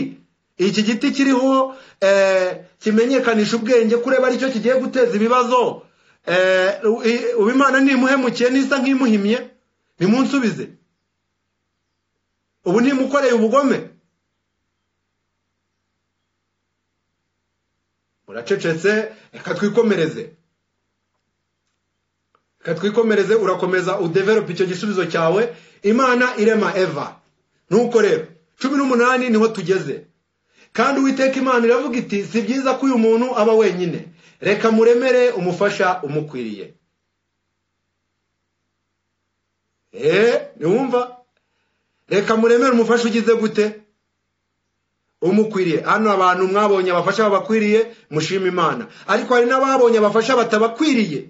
iki giti kiriho eh, kimenyekanisha ubwenge kureba aricyo kigiye guteza ibibazo Eh, u- i- ubu imana ntimuhemukiye nisa nk'imuhimye nimunsubize ubu ntimukoreye ubugome muracecetse reka twikomereze reka twikomereze urakomeza udeverope icyo gisubizo cyawe imana irema eva nuko rero cumi n'umunani niho tugeze kandi uwiteka imana iravuga iti si byiza ko uyu muntu aba wenyine reka muremere umufasha umukwiriye eee ntiwumva reka muremere umufasha ugize gute umukwiriye hano abantu mwabonye abafasha babakwiriye mushima imana ariko hari n'ababonye abafasha batabakwiriye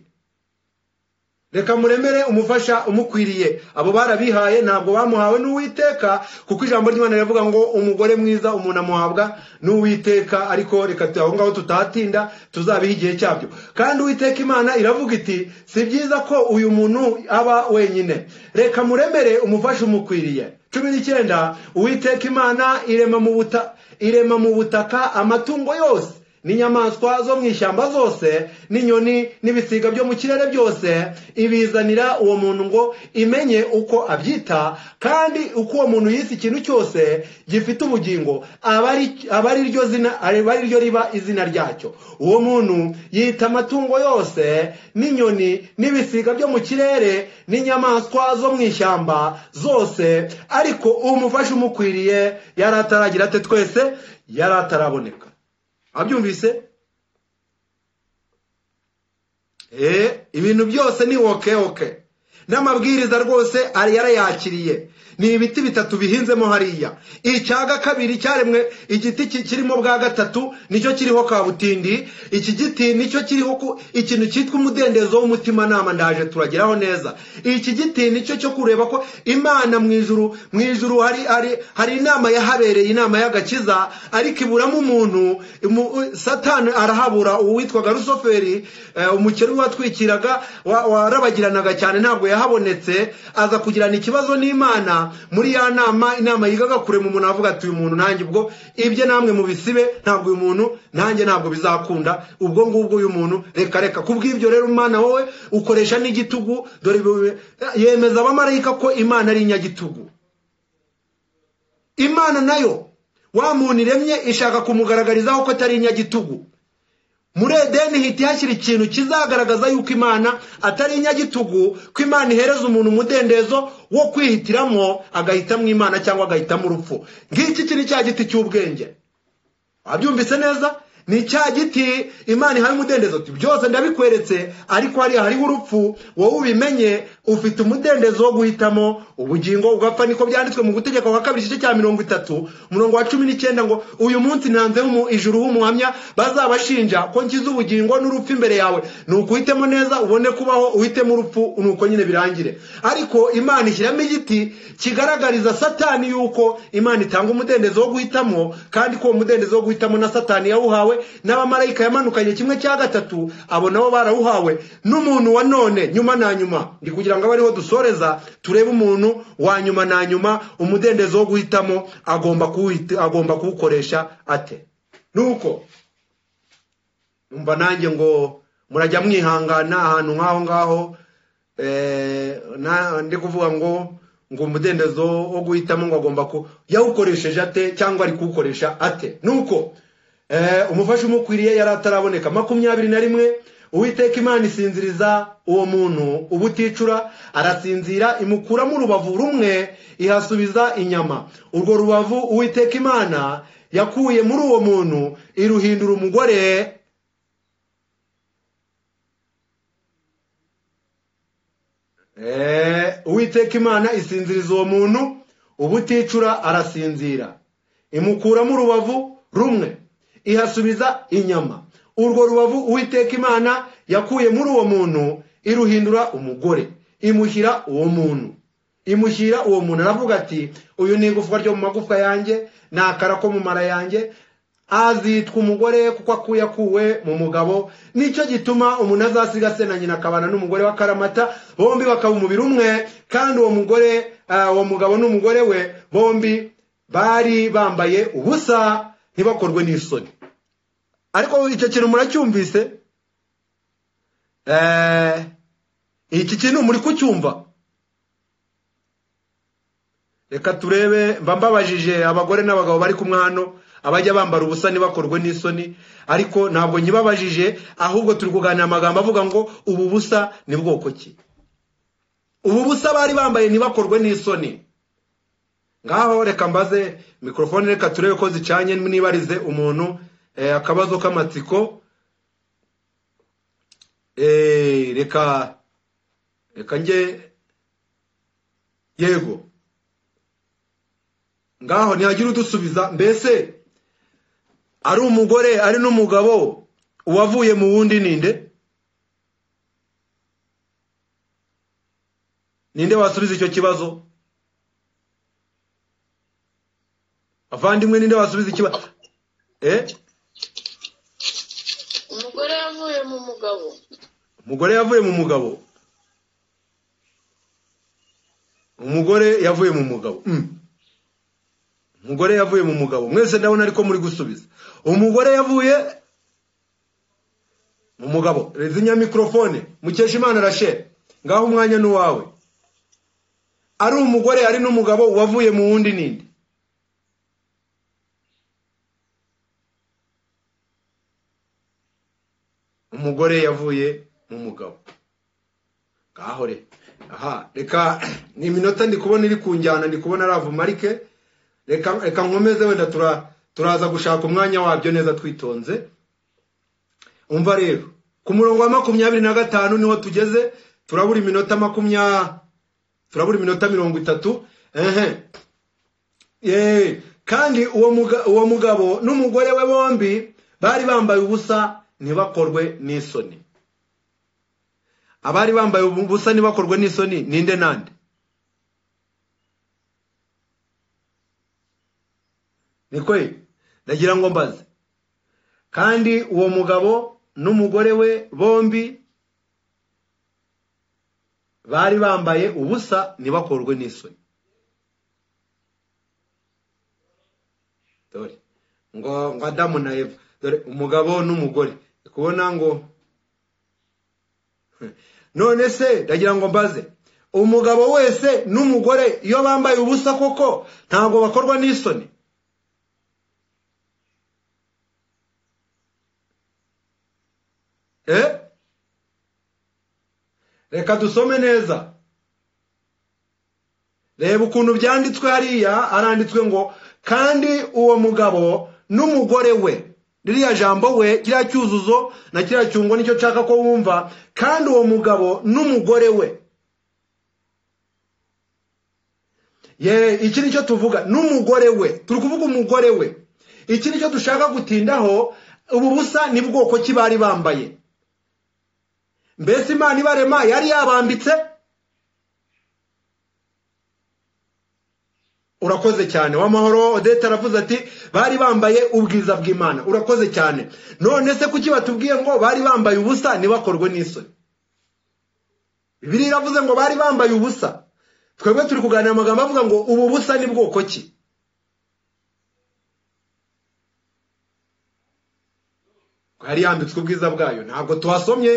reka muremere umufasha umukwiriye abo barabihaye ntabwo bamuhawe n'uwiteka kuko ijambo ry'imana rivuga ngo umugore mwiza umuntu amuhabwa n'uwiteka ariko reka tu- aho ngaho tutahatinda tuzabiha igihe cyabyo kandi uwiteka imana iravuga iti si byiza ko uyu muntu aba wenyine reka muremere umufasha umukwiriye cumi n'icyenda uwiteka imana irema mu buta irema mu butaka amatungo yose n'inyamaswa zo mu ishyamba zose n'inyoni n'ibisiga byo mu kirere byose ibizanira uwo muntu ngo imenye uko abyita kandi uko uwo muntu yise ikintu cyose gifite ubugingo aba ari- aba ari ryo zina aba ari ryo riba izina ryacyo uwo muntu yita amatungo yose n'inyoni n'ibisiga byo mu kirere n'inyamaswa zo mu ishyamba zose ariko umufasha umukwiriye yari ataragira ate twese yari ataraboneka wabyumvise Eh, ibintu byose ni woke woke n'amabwiriza rwose ari yarayakiriye ni ibiti bitatu bihinzemo hariya icyaga kabiri cyaremwe igiti ki- kirimo bwa gatatu nicyo kiriho kabutindi iki giti nicyo kiriho ku- ikintu cyitwa umudendezo w'umutimanama ndaje turageraho neza iki giti nicyo cyo kureba ko imana mu ijuru mu ijuru hari hari hari inama yahabereye inama y'agakiza ariko iburamo umuntu mu- satani arahabura uwitwaga rusoferi eh, umukene watwikiraga wa- warabagiranaga cyane ntabwo yahabonetse aza kugirana ikibazo n'imana muri ya nama inama yigaga kure mu muntu avuga ati uyu muntu nanjye ubwo ibye namwe mubisibe ntabwo uyu muntu nanjye ntabwo bizakunda ubwo ngubwo uyu muntu reka reka kubw'ibyo rero umwana wowe ukoresha n'igitugu dore ibi- yemeza abamarayika ko imana ari inyagitugu imana nayo wa muntu iremye ishaka kumugaragarizaho ko atari inyagitugu muri edeni hita ihashyira ikintu kizagaragaza yuko imana atari inyagitugu ko imana ihereza umuntu umudendezo wo kwihitiramo agahitamo imana cyangwa agahitamo urupfu ngiki iki ni cya giti cy'ubwenge wabyumvise neza ni cya giti imana ihaye umudendezo uti byose ndabikweretse ariko hariya hariho urupfu wowe ubimenye ufite umudendezo wo guhitamo ubugingo ugapfa niko byanditswe mu gutegeka kwa kabiri igice cya mirongo itatu umurongo wa cumi n'icyenda ngo uyu munsi ntanze mu ijuru h'umuhamya bazabashinja ko nkiza ubugingo n'urupfu imbere yawe ni ukuhitemo neza ubone kubaho uhitemo urupfu ni uko nyine birangire ariko imana ishyiramo igiti kigaragariza satani yuko imana itanga umudendezo wo guhitamo kandi ko uwo mudendezo wo guhitamo na satani yawuhawe n'abamarayika yamanukanye kimwe cya gatatu abo nabo barawuhawe n'umuntu wa none nyuma na nyuma ndi kugira ngo abe ariho dusoreza turebe umuntu wa nyuma na nyuma umudendezo wo guhitamo agomba kuwuhita- agomba kuwukoresha ate nuko numva nanjye ngo murajya mwihangana ahantu nk'aho ngaho eh, na- ndi kuvuga ngo ngo umudendezo wo guhitamo ngo agomba ku yawukoresheje ate cyangwa ari kuwukoresha ate nuko eh, umufasha umukwiriye yari ataraboneka makumyabiri na rimwe uwiteka imana isinziriza uwo muntu ubuticura arasinzira imukuramo urubavu rumwe ihasubiza inyama urwo rubavu uwiteka imana yakuye muri uwo muntu iruhindura umugore Eh, uwiteka imana isinziriza uwo muntu ubuticura arasinzira imukuramo urubavu rumwe ihasubiza inyama urwo rubavu uwiteka imana yakuye muri uwo muntu iruhindura umugore imushyira uwo muntu imushyira uwo muntu aravuga ati uyu ni igufwa ryo mu magufwa yanjye ni akara ko mu mara yanjye azitwa umugore kuko akuye akuwe mu mugabo nicyo gituma umuntu azasiga se na nyina akabana n'umugore wa karamata bombi bakaba umubiri umwe kandi uwo mugore ah, uwo mugabo n'umugore we bombi bari bambaye ubusa ntibakorwe n'isoni ariko icyo kintu muracyumvise Eh, iki kintu muri kucyumva reka turebe mba mbabajije abagore n'abagabo bari kumwe hano abajya bambara ubusa ntibakorwe n'isoni ariko ntabwo nyibabajije ahubwo turi kuganira amagambo avuga ngo ubu busa ni bwoko ki ubu busa bari bambaye ntibakorwe n'isoni ngaho reka mbaze mikorofone reka turebe ko zicanye nibarize umuntu eh, akabazo k'amatsiko Eh, reka reka njye yego ngaho ntihagira udusubiza mbese ari umugore ari n'umugabo uwavuye mu wundi ninde ninde wasubiza icyo kibazo avandimwe ninde wasubiza ikibazo eh umugore yavuye mu mugabo umugore yavuye mu mugabo umugore yavuye mu mugabo Mm. umugore yavuye mu mugabo mwese ndabona ariko muri gusubiza umugore yavuye mu mugabo rezinya mikorofone mukeshimana rachel ngaho umwanya ni uwawe ari umugore ari n'umugabo wavuye mu wundi ninde umugore yavuye mu mugabo ngaho re aha reka ni iminota ndi kubona iri ku njyana ndi kubona ravu marike reka reka nkomeze wenda tura- turaza gushaka umwanya wabyo neza twitonze umva rero ku murongo wa makumyabiri na gatanu niho tugeze turabura iminota makumya turabura iminota mirongo itatu ehe Ye, kandi uwo muga- uwo mugabo n'umugore we bombi bari bambaye ubusa ntibakorwe n'isoni abari bambaye ubusa ntibakorwe n'isoni ninde nande ni kwe ndagira ngo mbaze kandi uwo mugabo n'umugore we bombi bari bambaye ubusa ntibakorwe n'isoni dore ngo ngo adamu na eva dore umugabo n'umugore ndi kubona ngo none se ndagira ngo mbaze umugabo wese n'umugore iyo bambaye ubusa koko ntabwo bakorwa n'isoni Eh? reka dusome neza reba ukuntu byanditswe hariya haranditswe ngo kandi uwo mugabo n'umugore we ririya jambo we kiriya cyuzuzo na kiriya cyungo nicyo nshaka ko wumva kandi uwo mugabo n'umugore we ye iki nicyo tuvuga n'umugore we turi kuvuga umugore we iki nicyo dushaka gutindaho ubu busa ni bwoko ki bari bambaye mbese imana ibarema yari yabambitse urakoze cyane w'amahoro odette aravuze ati bari bambaye ubwiza bw'imana urakoze cyane none se kuki batubwiye ngo bari bambaye ubusa ntibakorwe n'isoni bibiri iravuze ngo bari bambaye ubusa twebwe turi kuganira amagambo avuga ngo ubu busa ni bwoko ki hari yambitswe ubwiza bwayo ntabwo tuhasomye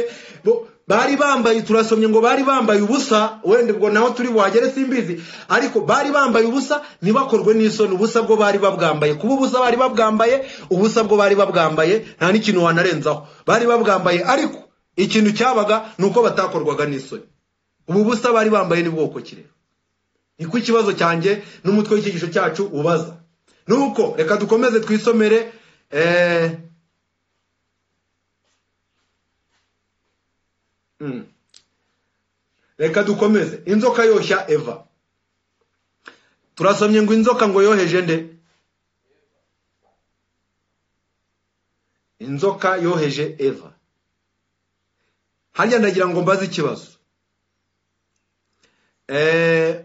bo- bari bambaye turasomye ngo bari bambaye ubusa wenda ubwo naho turi buhagere simbizi ariko bari bambaye ubusa ntibakorwe n'isoni ubusa bwo bari babwambaye kuba ubusa bari babwambaye ubusa bwo bari babwambaye nta n'ikintu wanarenzaho bari babwambaye ariko ikintu cyabaga ni uko batakorwaga n'isoni ubu busa bari bambaye ni bwoko kirere niko ikibazo cyanjye n'umutwe w'icyigisho cyacu ubaza nuko reka dukomeze twisomere eh, Mm. reka dukomeze inzoka yoshya eva turasomye ngo inzoka ngo yoheje nde inzoka yoheje eva harya ndagira ngo mbaze ikibazo Eh,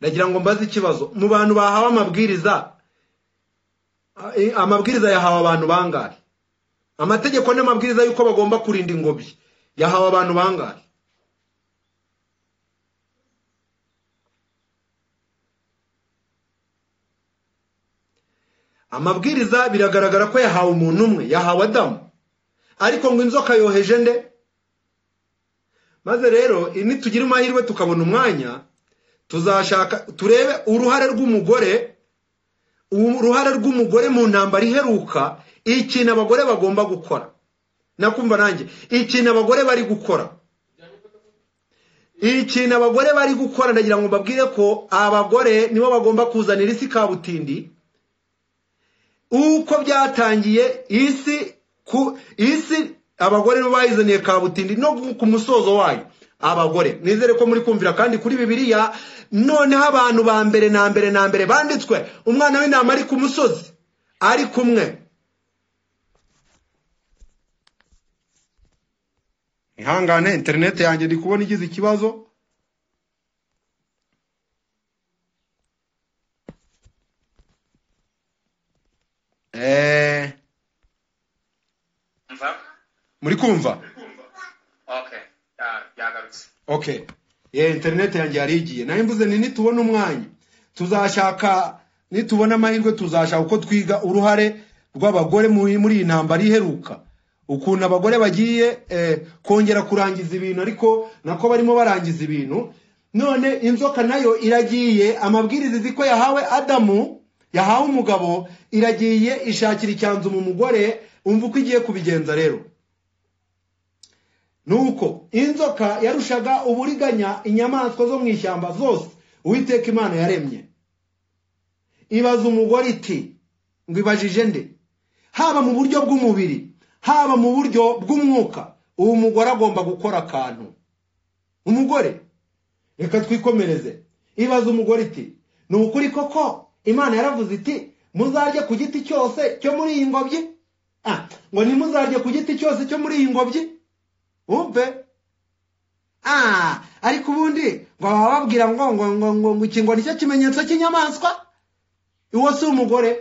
ndagira ngo mbaze ikibazo mu bantu bahawe amabwiriza eh, amabwiriza yahawe abantu bangahe amategeko n'amabwiriza y'uko bagomba kurinda ingobyi yahawe abantu bangahe amabwiriza biragaragara ko yahawe umuntu umwe yahawe adamu ariko ngo inzoka yoheje nde maze rero nitugira amahirwe tukabona umwanya tuzashaka turebe uruhare rw'umugore uruhare rw'umugore mu ntambara iheruka ikintu abagore bagomba gukora nakumva nanjye ikintu abagore bari gukora ikintu abagore bari gukora ndagira ngo mbabwire ko abagore nibo bagomba kuzanira isi kabutindi uko byatangiye isi ku isi abagore nibo bayizaniye kabutindi no ku musozo wayo abagore nizere ko muri kumvira kandi kuri bibiliya noneho abantu ba mbere na mbere na mbere banditswe umwana w'intama ari ku musozi ari kumwe ihangane interineti yanjye ndi kubona igize ikibazo Eh, mva muri kumva okay ya- yagarutse okay ye interineti yanjye yari igiye nayo mvuze ni nitubona umwanya tuzashaka nitubona amahirwe tuzashaka uko twiga uruhare rw'abagore muri muri iyi ntambara iheruka ukuntu abagore bagiye eh, kongera kurangiza ibintu ariko nako barimo barangiza ibintu none inzoka nayo iragiye amabwiriza izi ko yahawe adamu yahawe umugabo iragiye ishakira icyanzu mu mugore umva uko igiye kubigenza rero nuko inzoka yarushaga uburiganya inyamaswa zo mu ishyamba zose uwiteka imana yaremye ibaza umugore iti ngo ibajije nde haba mu buryo bw'umubiri haba mu buryo bw'umwuka uwo mugore agomba gukora akantu umugore reka twikomereze ibaza umugore iti ni ukuri koko imana yaravuze iti muzarye ku giti cyose cyo muri iyi ngobyi Ah, ngo ntimuzarye ku giti cyose cyo muri iyi ngobyi wumve ah ariko ubundi ngo baba bababwira ngo ngo ngo ngo ngo iki ngo nicyo kimenyetso cy'inyamaswa uwo si umugore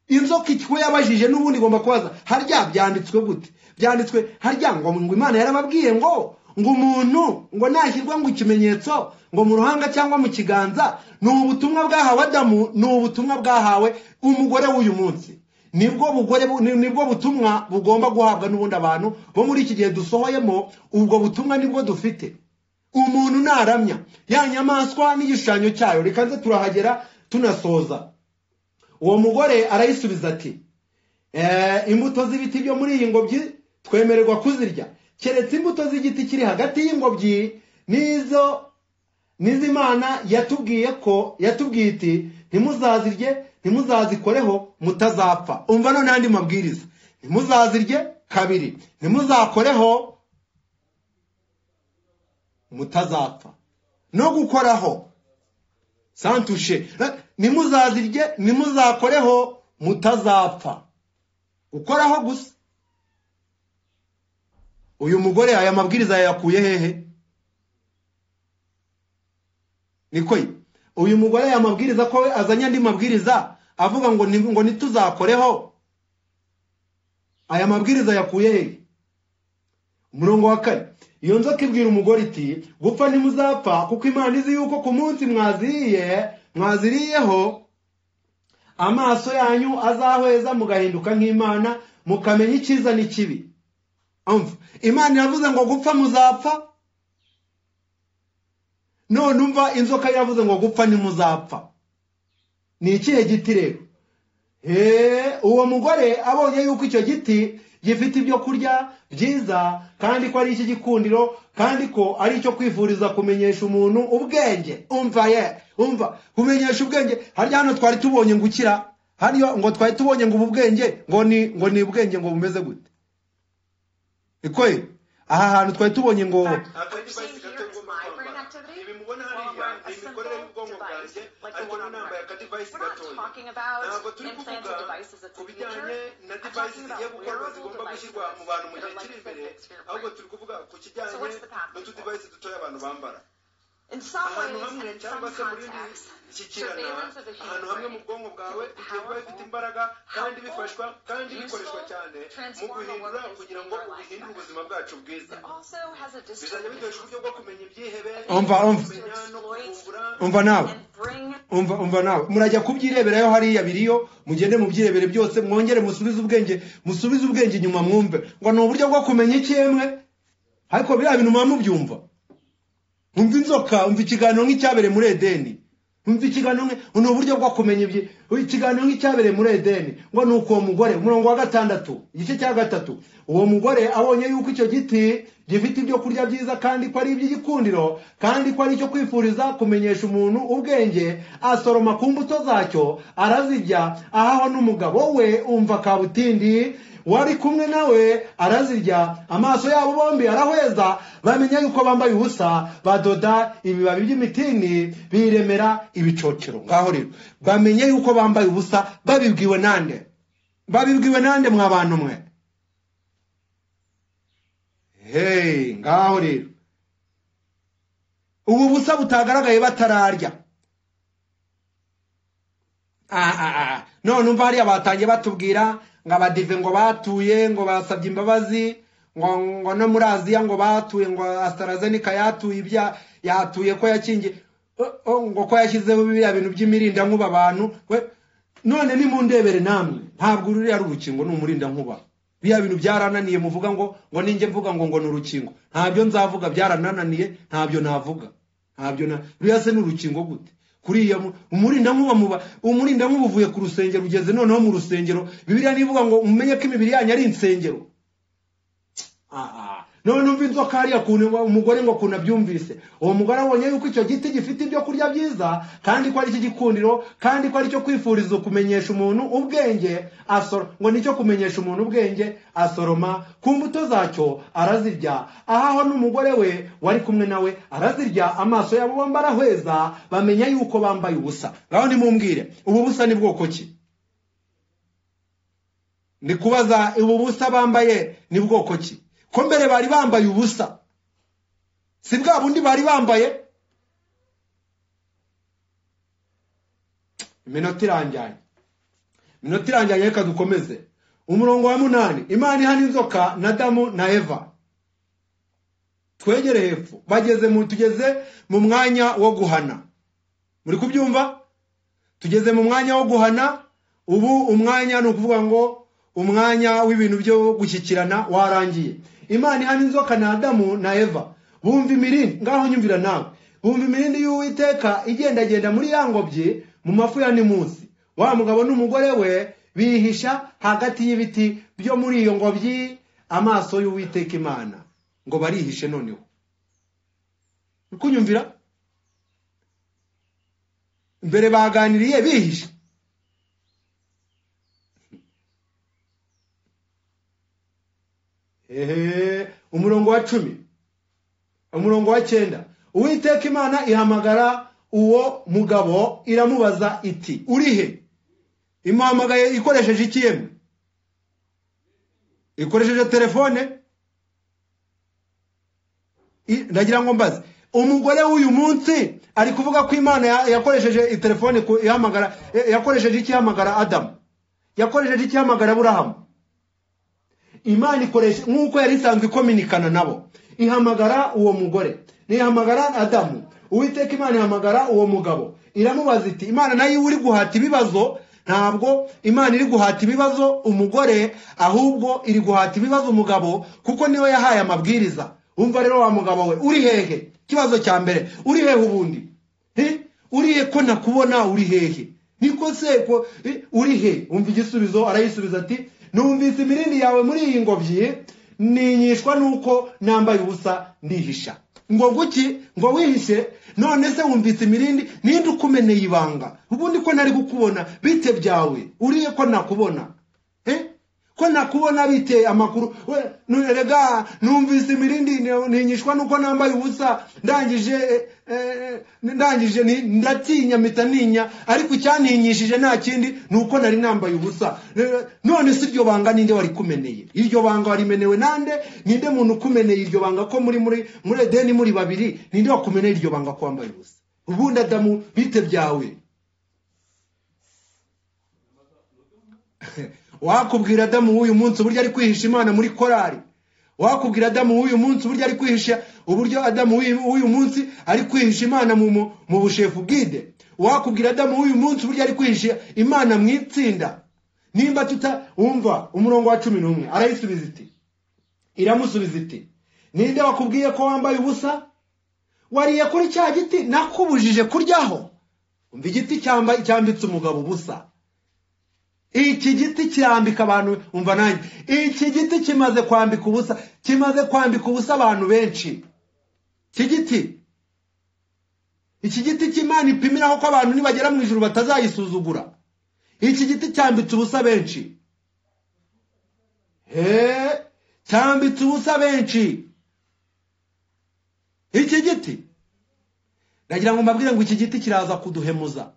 inzoka ikigo yabajije n'ubundi igomba kubaza harya byanditswe gute byanditswe harya ngo ngo imana yarababwiye ngo ngo umuntu ngo nashyirwa ngo ikimenyetso ngo mu ruhanga cyangwa mu kiganza ni ubutumwa bwahawe adamu ni ubutumwa bwahawe umugore w'uyu munsi nibwo bugore bu- ni- nibwo butumwa bugomba guhabwa n'ubundi abantu bo muri iki gihe dusohoyemo ubwo butumwa nibwo dufite umuntu naramya ya nyamaswa n'igishushanyo cyayo reka nze turahagera tunasoza uwo mugore arayisubiza ati "Eh, imbuto z'ibiti byo muri iyi ngobyi twemererwa kuzirya keretse imbuto z'igiti kiri hagati y'ingobyi n'izo n'izimana yatubwiye ko yatubwiye iti ntimuzazirye ntimuzazikoreho mutazapfa umva none andi mabwiriza ntimuzazirye kabiri ntimuzakoreho mutazapfa no gukoraho santushe Eh, ntimuzazirye ntimuzakoreho mutazapfa gukoraho gusa uyu mugore aya mabwiriza yayakuye hehe niko ye uyu mugore yamabwiriza ko we azanye andi mabwiriza avuga ngo ni- ngo ntituzakoreho aya mabwiriza yakuye hehe umurongo wa kane iyo nzoka ibwira umugore iti gupfa ntimuzapfa kuko imana izi yuko ku munsi mwaziriye mwaziriyeho amaso yanyu azahweza mugahinduka nk'imana mukamenya icyiza n'ikibi umva imana iravuze ngo gupfa muzapfa none umva inzoka yavuze ngo gupfa ntimuzapfa ni ikihe giti rero Eee, uwo mugore abonye yuko icyo giti gifite ibyo kurya byiza kandi ko ari icy'igikundiro kandi ko ari icyo kwifuriza kumenyesha umuntu ubwenge umva ye umva kumenyesha ubwenge harya hano twari tubonye ngo ukira hariyo ngo twari tubonye ngo ubu bwenge ngo ni ngo ni ubwenge ngo bumeze gute ikoye aha hantu twari tubonye ngo ibi mubona hariya ni imikorere y'ubwonko bwanjye ariko niba nambaye akadivayisi gatoya ntabwo turi kuvuga ku bijyanye na divayisi zigiye gukorwa zigomba gushyirwa mu bantu mu gihe kiri imbere ahubwo turi kuvuga ku kijyanye n'utudivayisi dutoya abantu bambara ahantu hamwe cyangwa se mu rindi shyikirana ahantu hamwe mu bwonko bwawe biterwa bifite imbaraga kandi bifashwa kandi bikoreshwa cyane mu guhindura kugira ngo ubihindure ubuzima bwacu bwiza bizajya bikoresha uburyo bwo kumenya ibyihebe Umva, umva. kumenya no kuvumbura umva nawe umva umva nawe murajya kubyireberayo hariya biriyo mugende mubyirebere byose mwongere musubize ubwenge musubize ubwenge inyuma mwumve ngo ni uburyo bwo kumenya icyemwe ariko biriya bintu muba mubyumva umva inzoka umva ikiganiro nk'icyabereye muri edeni umva ikiganiro nk'i- ni uburyo bwo kumenya ibyi ikiganiro nk'icyabereye muri edeni ngo ni uko uwo mugore umurongo wa gatandatu igice cya gatatu uwo mugore abonye yuko icyo giti gifite ibyo kurya byiza kandi ko ari iby'igikundiro kandi ko ari icyo kwifuriza kumenyesha umuntu ubwenge asoroma ku mbuto zacyo arazirya ahaho n'umugabo we umva kabutindi wari kumwe nawe arazirya amaso yabo bombi arahweza bamenya yuko bambaye ubusa badoda ibibabi by'imitini biremera ibicocero ngaho rero bamenye yuko bambaye ubusa babibwiwe nande babibwiwe nande mwa bantu mwe hey ngaho rero ubu busa butagaragaye batararya Ah, ah, ah. none umva hariya batangiye batubwira ngo abadive ngo batuye ngo basabye imbabazi ngo ngo no muri aziya ngo batuye ngo asitarazenika yatuye ibya yatuye ko yakingiye Oh, oh, ngo ko yashyizeho biriya bintu by'imirindankuba abantu we none nimundebere namwe ntabwo uru ari urukingo ni umurindankuba biriya bintu byarananiye muvuga ngo ngo ninjye mvuga ngo ngo ni urukingo ntabyo nzavuga byarananiye ntabyo navuga ntabyo na buriya se ni urukingo gute kuriya mu- umurinda nkuba muba umurinda nkuba uvuye ku rusengero ugeze noneho mu rusengero bibiriya nivuga ngo mumenye ko imibiri yanyu ari insengero Ah, ah. none numva inzoka hariya kuntu umugore ngo kuntu abyumvise uwo mugore abonye yuko icyo giti gifite ibyo kurya byiza kandi ko ari gikundiro kandi ko aricyo kwifuriza kumenyesha umuntu ubwenge asoro ngo nicyo kumenyesha umuntu ubwenge asoroma ku mbuto zacyo arazirya ahaho n'umugore we wari kumwe nawe arazirya amaso yabo bombi arahweza bamenya yuko bambaye ubusa ngaho nimumbwire ubu busa ni bwoko ki ni kubaza ubu busa bambaye ni bwoko ki ko mbere bari bambaye ubusa si bwa bundi bari bambaye iminota irangiranye iminota irangiranye reka dukomeze umurongo wa munani imana ihana inzoka na damu na eva twegere hepfo bageze mu tugeze mu mwanya wo guhana muri kubyumva tugeze mu mwanya wo guhana ubu umwanya ni ukuvuga ngo umwanya w'ibintu byo gushyikirana warangiye imana ihana inzoka na adamu na eva bumva imirindi ngaho nyumvira nawe bumva imirindi y'uwiteka igendagenda muri ya ngobyi mu mafu ya nimunsi wa mugabo n'umugore we bihisha hagati y'ibiti byo muri iyo ngobyi amaso y'uwiteka imana ngo barihishe noneho uri kunyumvira mbere baganiriye bihishe Ehe, umurongo wa cumi umurongo wa cyenda uwiteka imana ihamagara uwo mugabo iramubaza iti uri he imuhamagaye ikoresheje iki yemwe ikoresheje telefone I- ndagira ngo mbaze umugore w'uyu munsi ari kuvuga ko imana ya- yakoresheje i- telefone ku- ihamagara ya- yakoresheje iki ihamagara adamu yakoresheje iki ihamagara burahamu imana ikoresha nk'uko yari isanzwe ikominikana nabo ihamagara uwo mugore ntihamagara adamu uwiteka imana ihamagara uwo mugabo iramubaza iti imana nayo iba uri guhata ibibazo ntabwo imana iri guhata ibibazo umugore ahubwo iri guhata ibibazo umugabo kuko niwe yahaye amabwiriza wumva rero wa mugabo we uri hehe ikibazo cya mbere uri hehe ubundi He? uri he ko nakubona uri hehe niko se ko eh, uri he umva igisubizo arayisubiza ati numvise imirindi yawe muri iyi ngobyi ninyishwa nuko nambaye ubusa ndihisha ngo guki ngo wihishe none se wumvise imirindi ninde ukumeneye ibanga ubundi ko ntari kukubona bite byawe uri he ko nakubona Eh? ko nakubona bite amakuru We, nu- erega numvise imirindi ni- ninyishwa nuko nambaye ubusa ndangije eh, eh, ndangije ni- ndatinya mpita ninya ariko icyantinyishije nta kindi ni uko nari nambaye ubusa Eh, none si iryo banga ninde wari kumeneye iryo banga warimenewe nande ninde muntu ukumeneye iryo banga ko muri muri muri edeni muri babiri ninde wakumeneye iryo banga ko wambaye ubusa ubundi adamu bite byawe wakubwira adamu w'uyu munsi uburyo ari kwihisha imana muri korari wakubwira adamu w'uyu munsi uburyo ari kwihisha uburyo adamu w'uyu- w'uyu munsi ari kwihisha imana mu, mu, mu bushefu bwide wakubwira adamu w'uyu munsi uburyo ari kwihisha imana mu itsinda nimba tuta wumva umurongo wa cumi n'umwe arayisubiza iti iramusubiza iti ninde wakubwiye ko wambaye ubusa wariye kuri cya giti nakubujije kuryaho umva igiti cyamba- cyambitse umugabo ubusa iki giti kirambika abantu umva nanjye iki giti kimaze kwambika ubusa kimaze kwambika ubusa abantu benshi iki giti iki giti cy'imana ipimiraho ko abantu nibagera mu ijuru batazayisuzugura iki giti cyambitse ubusa benshi he cyambitse ubusa benshi iki giti ndagira ngo mbabwire ngo iki giti kiraza kuduhemuza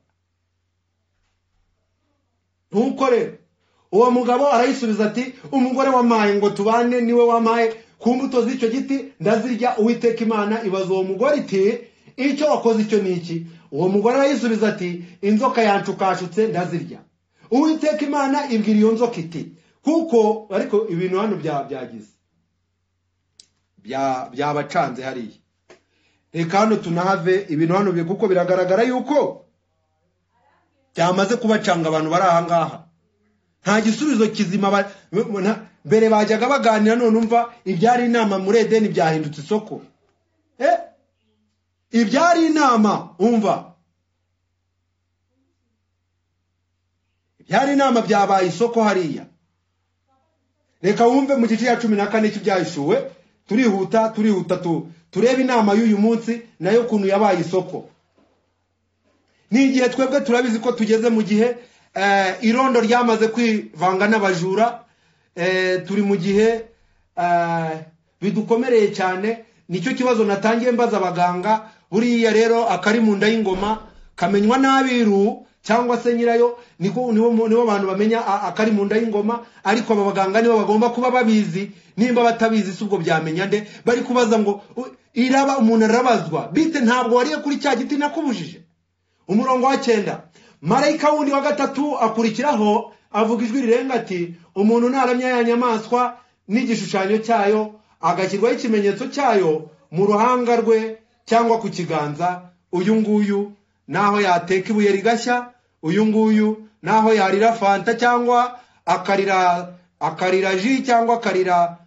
ntukore uwo mugabo arayisubiza ati umugore wamaye ngo tubane niwe wamaye ku mbuto z'icyo giti ndazirya uwiteka imana ibaza uwo mugore iti icyo wakoze icyo ni iki uwo mugore arayisubiza ati inzoka yancukashutse ndazirya uwiteka imana ibwira iyo nzoka iti kuko ariko ibintu hano bya- byagize bya- byabacanze hariya reka hano tunahave ibintu hano bi- kuko biragaragara yuko byamaze kubacanga abantu bari aha ngaha nta gisubizo kizima ba- na- mbere bajyaga baganira none umva ibyari inama muri edeni byahindutse isoko Eh, ibyari inama umva ibyari inama byabaye isoko hariya reka wumve mu gice cya cumi na kane cy'ibyahishuwe turihuta turihuta tu turebe inama y'uyu munsi nayo ukuntu yabaye isoko ni igihe twebwe turabizi ko tugeze mu gihe eh, irondo ryamaze kwivanga n'abajura eh, turi mu gihe eh, bidukomereye cyane nicyo kibazo natangiye mbaza abaganga buriya rero akari mu nda y'ingoma kamenywa n'abiru cyangwa se nyirayo niko nibo mu- nibo bantu bamenya a- akari mu nda y'ingoma ariko aba baganga nibo bagomba kuba babizi nimba batabizi si ubwo byamenya nde bari kubaza ngo u- iraba umuntu arabazwa bite ntabwo wariye kuri cya giti nakubujije umurongo wa cyenda marayika wundi wa gatatu akurikiraho avuga ijwi rirenga ati umuntu naramya ya nyamaswa n'igishushanyo cyayo agashyirwaho ikimenyetso cyayo mu ruhanga rwe cyangwa ku kiganza uyu nguyu naho yateka ibuye rigashya uyu nguyu naho yarira fanta cyangwa akarira akarira ji cyangwa akarira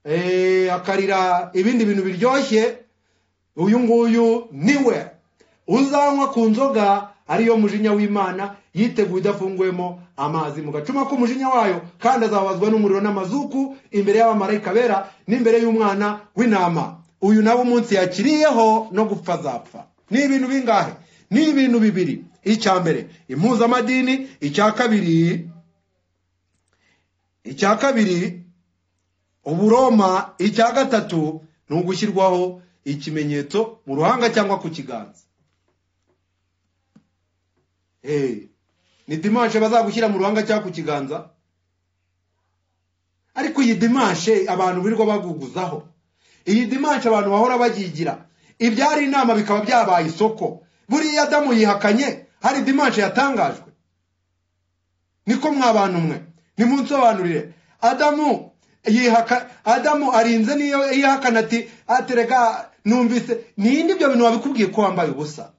eh, akarira ibindi bintu biryoshye uyu nguyu niwe uzanywa ku nzoga ariyo mujinya w'imana yiteguye idafunguyemo amazi mu gacuma k'umujinya wayo kandi azababazwa n'umuriro n'amazuku imbere y'abamarayika bera n'imbere y'umwana w'intama uyu nawe umunsi yakiriyeho no gupfa azapfa ni ibintu bingahe ni ibintu bibiri icya mbere impuzamadini icya kabiri icya kabiri uburoma icya gatatu ni ugushyirwaho ikimenyetso mu ruhanga cyangwa ku kiganza Eh, ni dimanshe bazagushyira mu ruhanga cyangwa ku kiganza ariko iyi dimanshe abantu birirwa baguguzaho iyi dimanshe abantu bahora bayigira ibyari inama bikaba byabaye isoko buriya adamu yihakanye hari dimanshe yatangajwe niko mwa bantu mwe nimunsobanurire adamu yihaka adamu arinze niyo yihakana ati aterega numvise ninde ibyo bintu wabikubwiye ko wambaye ubusa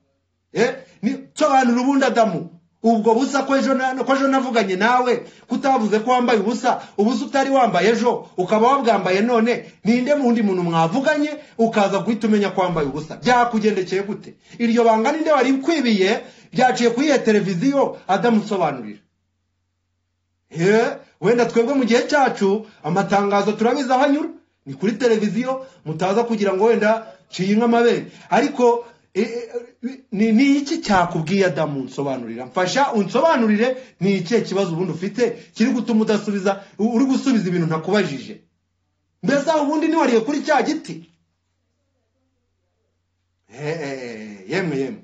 Eh, ni- sobanura ubundi adamu ubwo busa ko ejo na- ko ejo navuganye nawe kutavuze ko wambaye ubusa ubusa utari wambaye ejo ukaba wabwambaye none ninde wundi muntu mwavuganye ukaza guhita umenya ko wambaye ubusa byakugendekeye gute iryo banga ninde wari ukwibiye byaciye kuri iyo televiziyo adamu usobanurira Eh, wenda twebwe mu gihe cyacu amatangazo turabizi aho anyura ni kuri televiziyo mutaza kugira ngo wenda nciye inka amabere ariko eh, eh, ni ni iki cyakubwiye adamu unsobanurira mfasha unsobanurire ni ikihe kibazo ubundi ufite kiri gutuma udasubiza uri gusubiza ibintu ntakubajije mbese aho ubundi niwariye kuri cya giti Eh, eh, eh, yemwe yemwe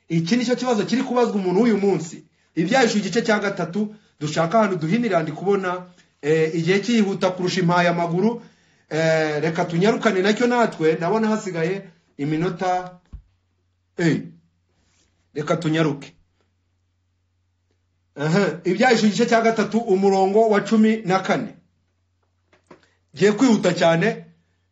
iki nicyo kibazo kiri kubazwa umuntu w'uyu munsi ibyahishe igice cya gatatu dushaka ahantu duhinira ndi kubona eh, igihe cyihuta kurusha impaya amaguru eh, reka tunyarukane nacyo natwe ndabona hasigaye iminota eh, reka tunyaruke Aha, ibyahishe igice cya gatatu umurongo wa cumi na kane ngiye kwihuta cyane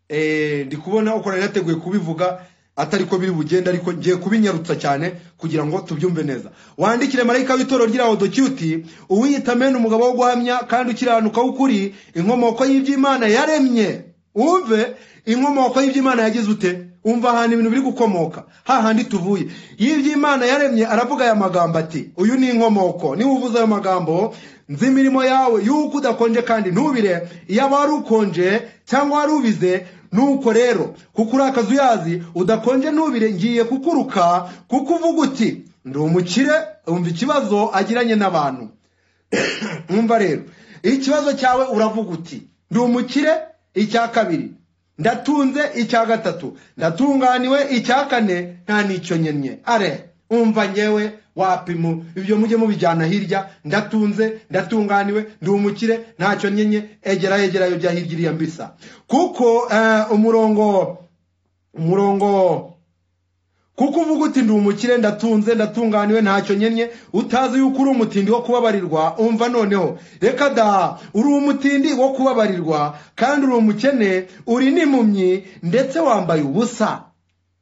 eh, ndi kubona ukora yateguye kubivuga atari ko biri bugenda ariko ngiye kubinyarutsa cyane kugira ngo tubyumve neza wandikire marayika w'itorero ry'irahodokiyuti uwiyita mene umugabo wo guhamya kandi ukiranuka w'ukuri inkomoko y'iby'imana yaremye wumve inkomoko y'iby'imana yagize ute umva ahantu ibintu biri gukomoka hahandi tuvuye y'iby'imana yaremye aravuga aya magambo ati uyu ni inkomoko niba uvuze ayo magambo nzi imirimo yawe y'uko udakonje kandi ntubire yaba wari ukonje cyangwa wari ubize nuko rero kuko uri akazuyazi udakonje ntubire ngiye kukuruka kuko uvuga uti ndi umukire wumva ikibazo agiranye n'abantu mwumva rero ikibazo cyawe uravuga uti ndi umukire icya kabiri ndatunze icya gatatu ndatunganiwe icya kane nta n'icyo nyenye are umva ngewe wapimu ibyo mujye mubijyana hirya ndatunze ndatunganiwe ndi umukire ntacyo nyenye egera egerayo bya hirya iriya mbisa kuko eh, umurongo umurongo kuko uvuga uti ndi umukire ndatunze ndatunganiwe ntacyo nyenye utazi yuko uri umutindi wo kubabarirwa umva noneho reka da uri umutindi wo kubabarirwa kandi uri umukene uri n'impumyi ndetse wambaye ubusa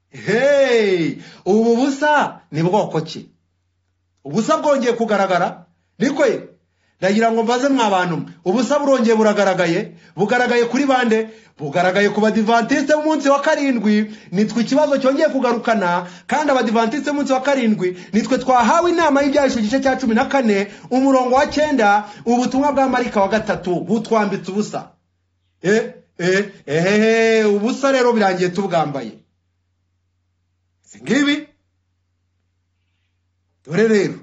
hey ubu busa ni bwoko ki ubusa bwongeye kugaragara niko ye ndagira ngo mbaze mwa bantu mwe ubusa burongeye buragaragaye bugaragaye kuri bande bugaragaye ku badivantiste b'umunsi wa karindwi nitwe ikibazo cyongeye kugarukana kandi abadivantiste b'umunsi wa karindwi nitwe twahawe inama y'ibyahishwe igice cya cumi na kane umurongo wa cyenda ubutumwa bwa marika wa gatatu butwambitse ubusa eh eh ehehe ubusa rero birangiye tubwambaye si ngibi dore rero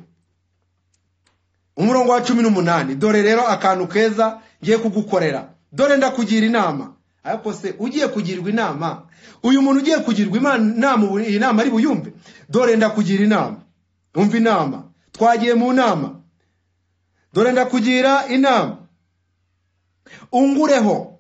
umurongo wa cumi n'umunani dore rero akantu keza ngiye kugukorera dore ndakugira inama ariko se ugiye kugirwa inama uyu muntu ugiye kugirwa imana- inama ubu- iyi nama ari buyumve dore ndakugira inama umva inama twagiye mu nama dore ndakugira inama ungureho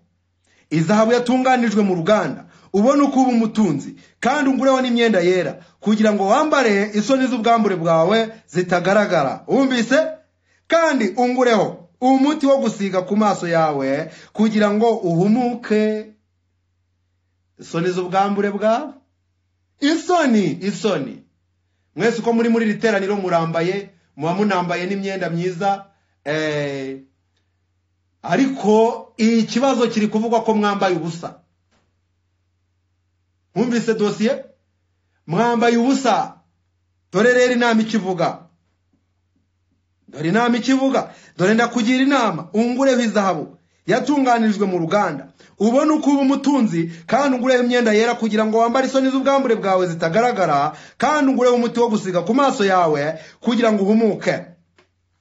izahabu yatunganijwe mu ruganda ubone uko uba umutunzi kandi ungureho n'imyenda yera kugira ngo wambare isoni z'ubwambure bwawe zitagaragara wumvise kandi ungureho umuti wo gusiga ku maso yawe kugira ngo uhumuke isoni z'ubwambure bwawe isoni isoni mwese uko muri muri iri teraniro murambaye muba munambaye n'imyenda myiza eh, ariko iki kibazo kiri kuvugwa ko mwambaye ubusa mwumvise dosiye mwambaye ubusa dore rero inama ikivuga dore inama ikivuga dore ndakugira inama ungureho izahabu yatunganijwe mu ruganda ubone uko uba umutunzi kandi ungureho imyenda yera kugira ngo wambare isoni z'ubwambure bwawe zitagaragara kandi ungureho umuti wo gusiga ku maso yawe kugira ngo uhumuke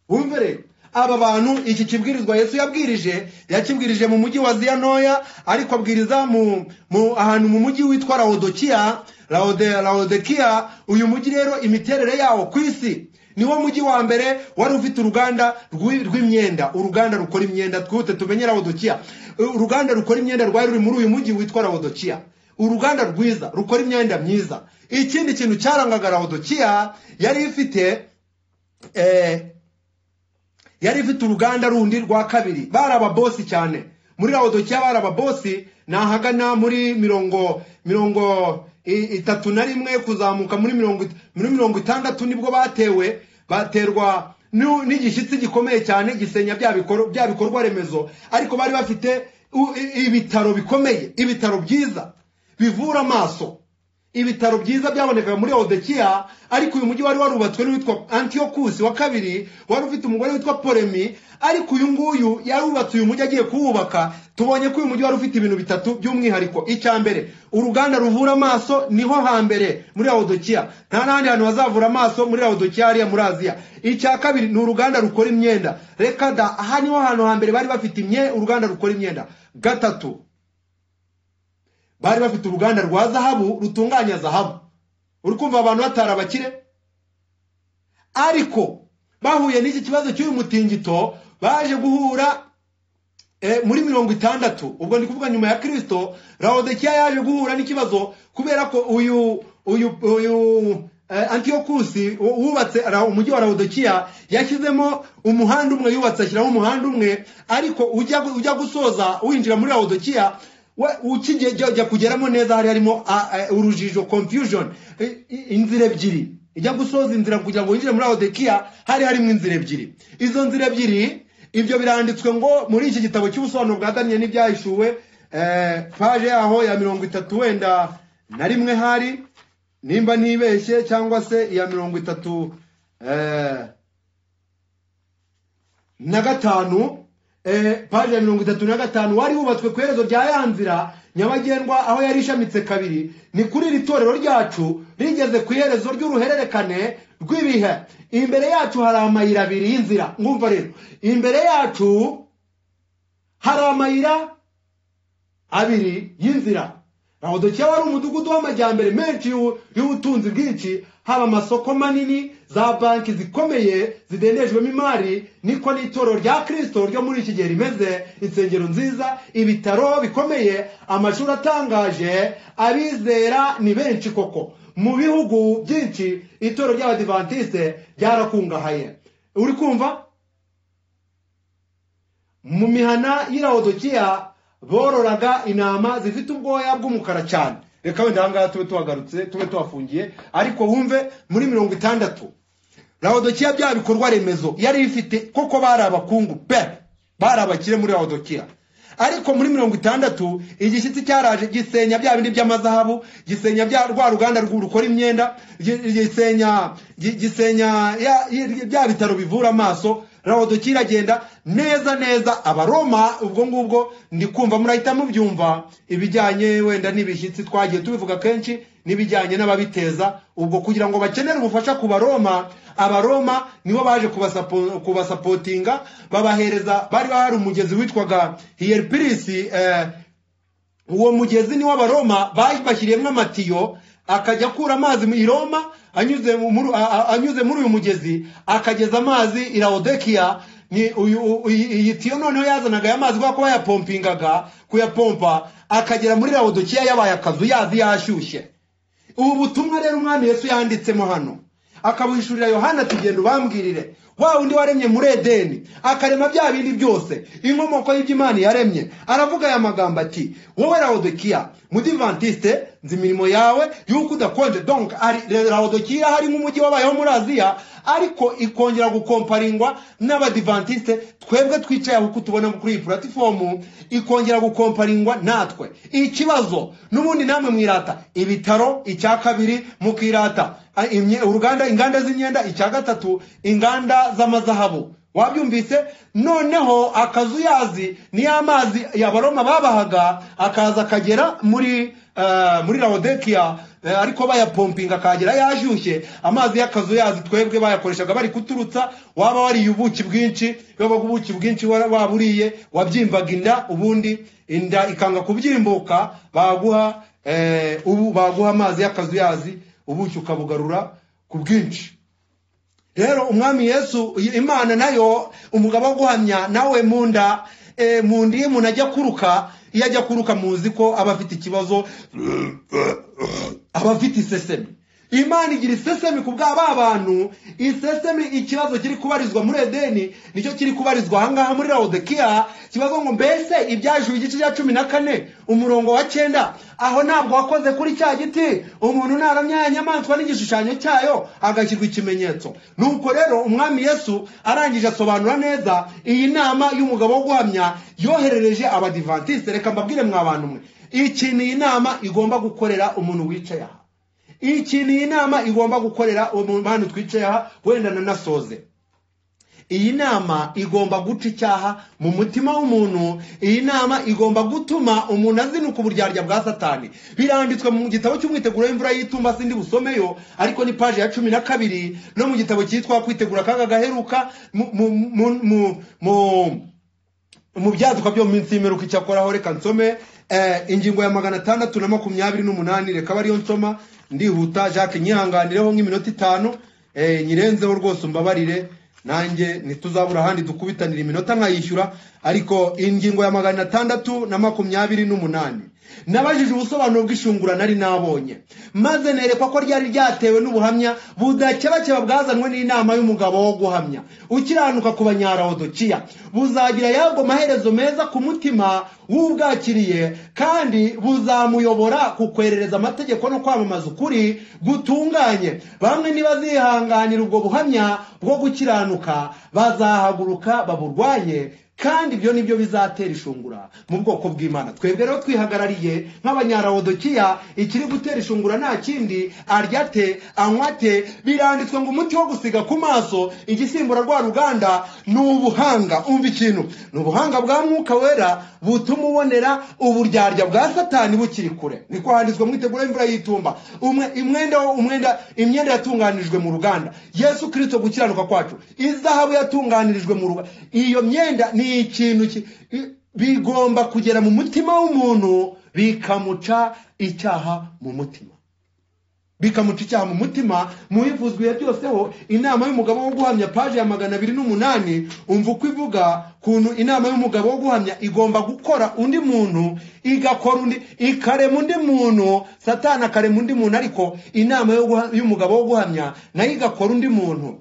wumve rero aba bantu iki kibwirizwa yesu yabwirije yakibwirije mu mujyi wa ziya ntoya ariko abwiriza mu, mu ahantu mu mujyi witwa laodokiya Laode, laodekiya uyu mujyi rero imiterere yawo ku isi niwo mujyi wa mbere wari ufite uruganda rw'i- rw'imyenda uruganda rukora imyenda twihute tumenye laodokiya Uh, uruganda rukora imyenda rwari ruri muri uyu mujyi witwa laodokiya uruganda rwiza rukora imyenda myiza ikindi kintu cyarangaga laodokiya yari ifite eh, yari ifite uruganda rundi rwa kabiri bari ababosi cyane muri lawodokiya bari ababosi ni ahagana muri mirongo mirongo i- itatu na rimwe kuzamuka muri mirongo it- muri mirongo itandatu nibwo batewe baterwa n'u- n'igishyitsi gikomeye cyane gisenya bya bikoro- bya bikorwa remezo ariko bari bafite u- i- ibitaro bikomeye ibitaro byiza bivura amaso ibitaro byiza byabonekaga muri odekiya ariko uyu mujyi wari warubatswe n'uwitwa antiyokusi wa kabiri wari ufite umugore witwa polemi ariko uyu nguyu yarubatse uyu mujyi agiye kuwubaka tubonye ko uyu mujyi wari ufite ibintu bitatu by'umwihariko icya mbere uruganda ruvura amaso niho hambere muri odekiya nta n'ahandi hantu hazavura amaso muri odekiya hariya muri aziya icya kabiri ni uruganda rukora imyenda reka da aha niho hantu hambere bari bafite imye uruganda rukora imyenda gatatu bari bafite uruganda rwa zahabu rutunganya zahabu uri kumva abantu batari abakire ariko bahuye n'iki kibazo cy'uyu mutingito baje guhura eh, muri mirongo itandatu ubwo ndi kuvuga nyuma ya kirisito laodekiya yaje guhura n'ikibazo kubera ko uyu uyu uyu eh, antiyokusi wu- wubatse ra- umujyi wa laodekiya yashyizemo umuhanda umwe yubatse ashyiraho umuhanda umwe ariko ujya gu- ujya gusoza winjira muri laodekiya we ukijya ujya kugeramo neza hari harimo ah, eh, urujijo confusion eh, i- inzira ebyiri ijya gusoza inzira kugira ngo winjire muri laodekiya hari harimo inzira ebyiri izo nzira ebyiri ibyo biranditswe ngo muri iki gitabo cy'ubusobanuro bwa daniyeli n'ibyahishuwe eh, paje yaho ya mirongo itatu wenda na rimwe hari nimba ntibeshye cyangwa se iya mirongo itatu eh, na gatanu eh, paje ya mirongo itatu na gatanu wari wubatswe ku iherezo rya ya nzira nyabagendwa aho yari ishamitse kabiri ni kuri iri torero ryacu rigeze ku iherezo ry'uruhererekane rw'ibihe imbere yacu hari amayira abiri y'inzira mwumva rero imbere yacu hari amayira abiri y'inzira lawodokiya wari umudugudu w'amajyambere menshi y'u- y'ubutunzi bwinshi haba amasoko manini za banki zikomeye zidendejwemo imari niko n'itorero rya kirisito ryo muri iki gihe rimeze insengero nziza ibitaro bikomeye amashuri atangaje abizera ni benshi koko mu bihugu byinshi itorero ry'abadivantisite ryarakungahaye uri kumva mu mihana y'irawodokiya bororaga intama zifite ubwoya bw'umukara cyane reka wenda ahangaha tube tuhagarutse tube tuhafungiye ariko wumve muri mirongo itandatu rawodokiya bya bikorwa remezo yari ifite koko bari abakungu pe bari abakire muri rawodokiya ariko muri mirongo itandatu igishyitsi cyaraje gisenya bya bindi by'amazahabu gisenya bya rwa ruganda rwu- rukora imyenda gi- gisenya gi- gisenya ya- ya- bya bitaro bivura amaso rawodokiya iragenda neza neza abaroma ubwo ngubwo ndi kumva murahita mubyumva ibijyanye wenda n'ibishyitsi twagiye tubivuga kenshi n'ibijyanye n'ababiteza ubwo kugira ngo bakenere ubufasha ku baroma abaroma nibo baje kubasapo- kubasapotinga babahereza bari hari umugezi witwaga hiyeripirisi eh, uwo mugezi ni w'abaroma bashyiriyemo amatiyo akajya akura amazi mu- i roma anyuze mu- muri- a- a- anyuze muri uyu mugezi akageza amazi i laodikiya ni uyu- u- iyi iyi tiyo noneho yazanaga aya mazi kubera ko bayapompingaga kuyapompa akagera muri laodikiya yabaye akazu yazi yashyushye ubu butumwa rero umwami yesu yanditsemo hano akabuhishurira yohana ati genda ubambwirire wa undi waremye muri edeni akarema bya bindi byose inkomoko y'iby'imana yaremye aravuga aya magambo ati wowe rawodokiya mudivantiste nzi imirimo yawe y'uko udakonje donc ari- rawodokiya hari nk'umujyi wabayeho muri aziya ariko ikongera gukomparingwa n'abadivantiste twebwe twicaye aho uko tubona kuri iyi puratifomu ikongera gukomparingwa natwe ikibazo n'ubundi namwe mwirata ibitaro icya kabiri mukirata a- imye- uruganda inganda z'imyenda icya gatatu inganda z'amazahabu wabyumvise noneho akazu yazi niyo amazi yabaroma babahaga akaza akagera muri eh, muri lawodekiya Eh, ariko bayapompinga akagera yashyushye amazi y'akazu yazi twebwe bayakoreshaga bari kuturutsa waba wariye ubuki bwinshi waba ubuki bwinshi wara- waba uriye wabyimbaga inda ubundi inda ikanga kubyimbuka baguha eh, ubu baguha amazi y'akazu yazi ubuki ukabugarura ku bwinshi rero umwami yesu imana nayo umugabo wo guhamya nawe mu nda eh, mu nda iyo umuntu ajya kuruka iyo ajya kuruka muzi ko aba afite ikibazo aba afite isesemi imana igira isesemi ku bwa ba bantu isesemi ikibazo kiri kubarizwa muri edeni nicyo kiri kubarizwa ahangaha muri laodikiya kibazo ngo mbese ibyajuru igice cya cumi na kane umurongo wa cyenda aho ntabwo wakoze kuri cya giti umuntu naramya inyamaswa n'igishushanyo cyayo agashyirwa ikimenyetso nuko rero umwami yesu arangije asobanura neza iyi nama y'umugabo wo guhamya yoherereje abadivantisite reka mbabwire mwa bantu mwe iki ni inama igomba gukorera umuntu wicaye aha iki ni inama igomba gukorera umuntu hano twicaye aha wenda nanasoze iyi nama igomba guca icyaha mu mutima w'umuntu iyi nama igomba gutuma umuntu azinuka uburyarya bwa satani biranditswe mu gitabo cy'umwiteguro w'imvura y'itumba sindi busomeyo ariko ni paji ya cumi na kabiri no mu gitabo cyitwa kwitegura akaga gaheruka mu mu- mu- mu- mu- mu byaduka byo mu minsi y'imperuka icyakoraho reka nsome eh, ingingo ya magana atandatu na makumyabiri n'umunani reka ariyo nsoma ndihuta jacques nyihanganireho nk'iminota itanu eh, nyirenzeho rwose umbabarire nanjye ntituzabura ahandi dukubitanira iminota nkayishyura ariko ingingo ya magana atandatu na makumyabiri n'umunani nabajije ubusobanuro bw'ishungura nari nabonye maze nerekwa ko ryari ryatewe n'ubuhamya budakebakeba bwazanwe n'inama y'umugabo wo guhamya ukiranuka ku banyarawodokiya buzagira yabwo maherezo meza ku mutima w'ubwakiriye kandi buzamuyobora ku kwerereza amategeko no kwamamaza ukuri gutunganye bamwe ntibazihanganira ubwo buhamya bwo gukiranuka bazahaguruka baburwanye kandi ibyo nibyo bizatera ishungura mu bwoko bw'imana twebwe rero twihagarariye nk'abanyarawodokiya ikiri gutera ishungura nta kindi arya te anywa te biranditswe ngo umuti wo gusiga ku maso igisimbura rwa ruganda ni ubuhanga umva ikintu ni ubuhanga bwa mwuka wera butuma ubonera uburyarya bwa satani bukiri kure niko handitswe mwitegura imvura y'itumba umwe imwenda wo- umwenda imyenda yatunganijwe mu ruganda yesu kirisito gukiranuka kwacu izahabu yatunganirijwe mu ruganda iyo myenda ni ikintu ki- i- bigomba kugera mu mutima w'umuntu bikamuca icyaha mu mutima bikamuca icyaha mu mutima mu bivuzwa ibihe byoseho inama y'umugabo wo guhamya paje ya magana abiri n'umunani umva uko ivuga kuntu inama y'umugabo wo guhamya igomba gukora undi muntu igakora undi ikarema undi muntu satani akarema undi muntu ariko inama yo guha- y'umugabo wo guhamya nayo igakora undi muntu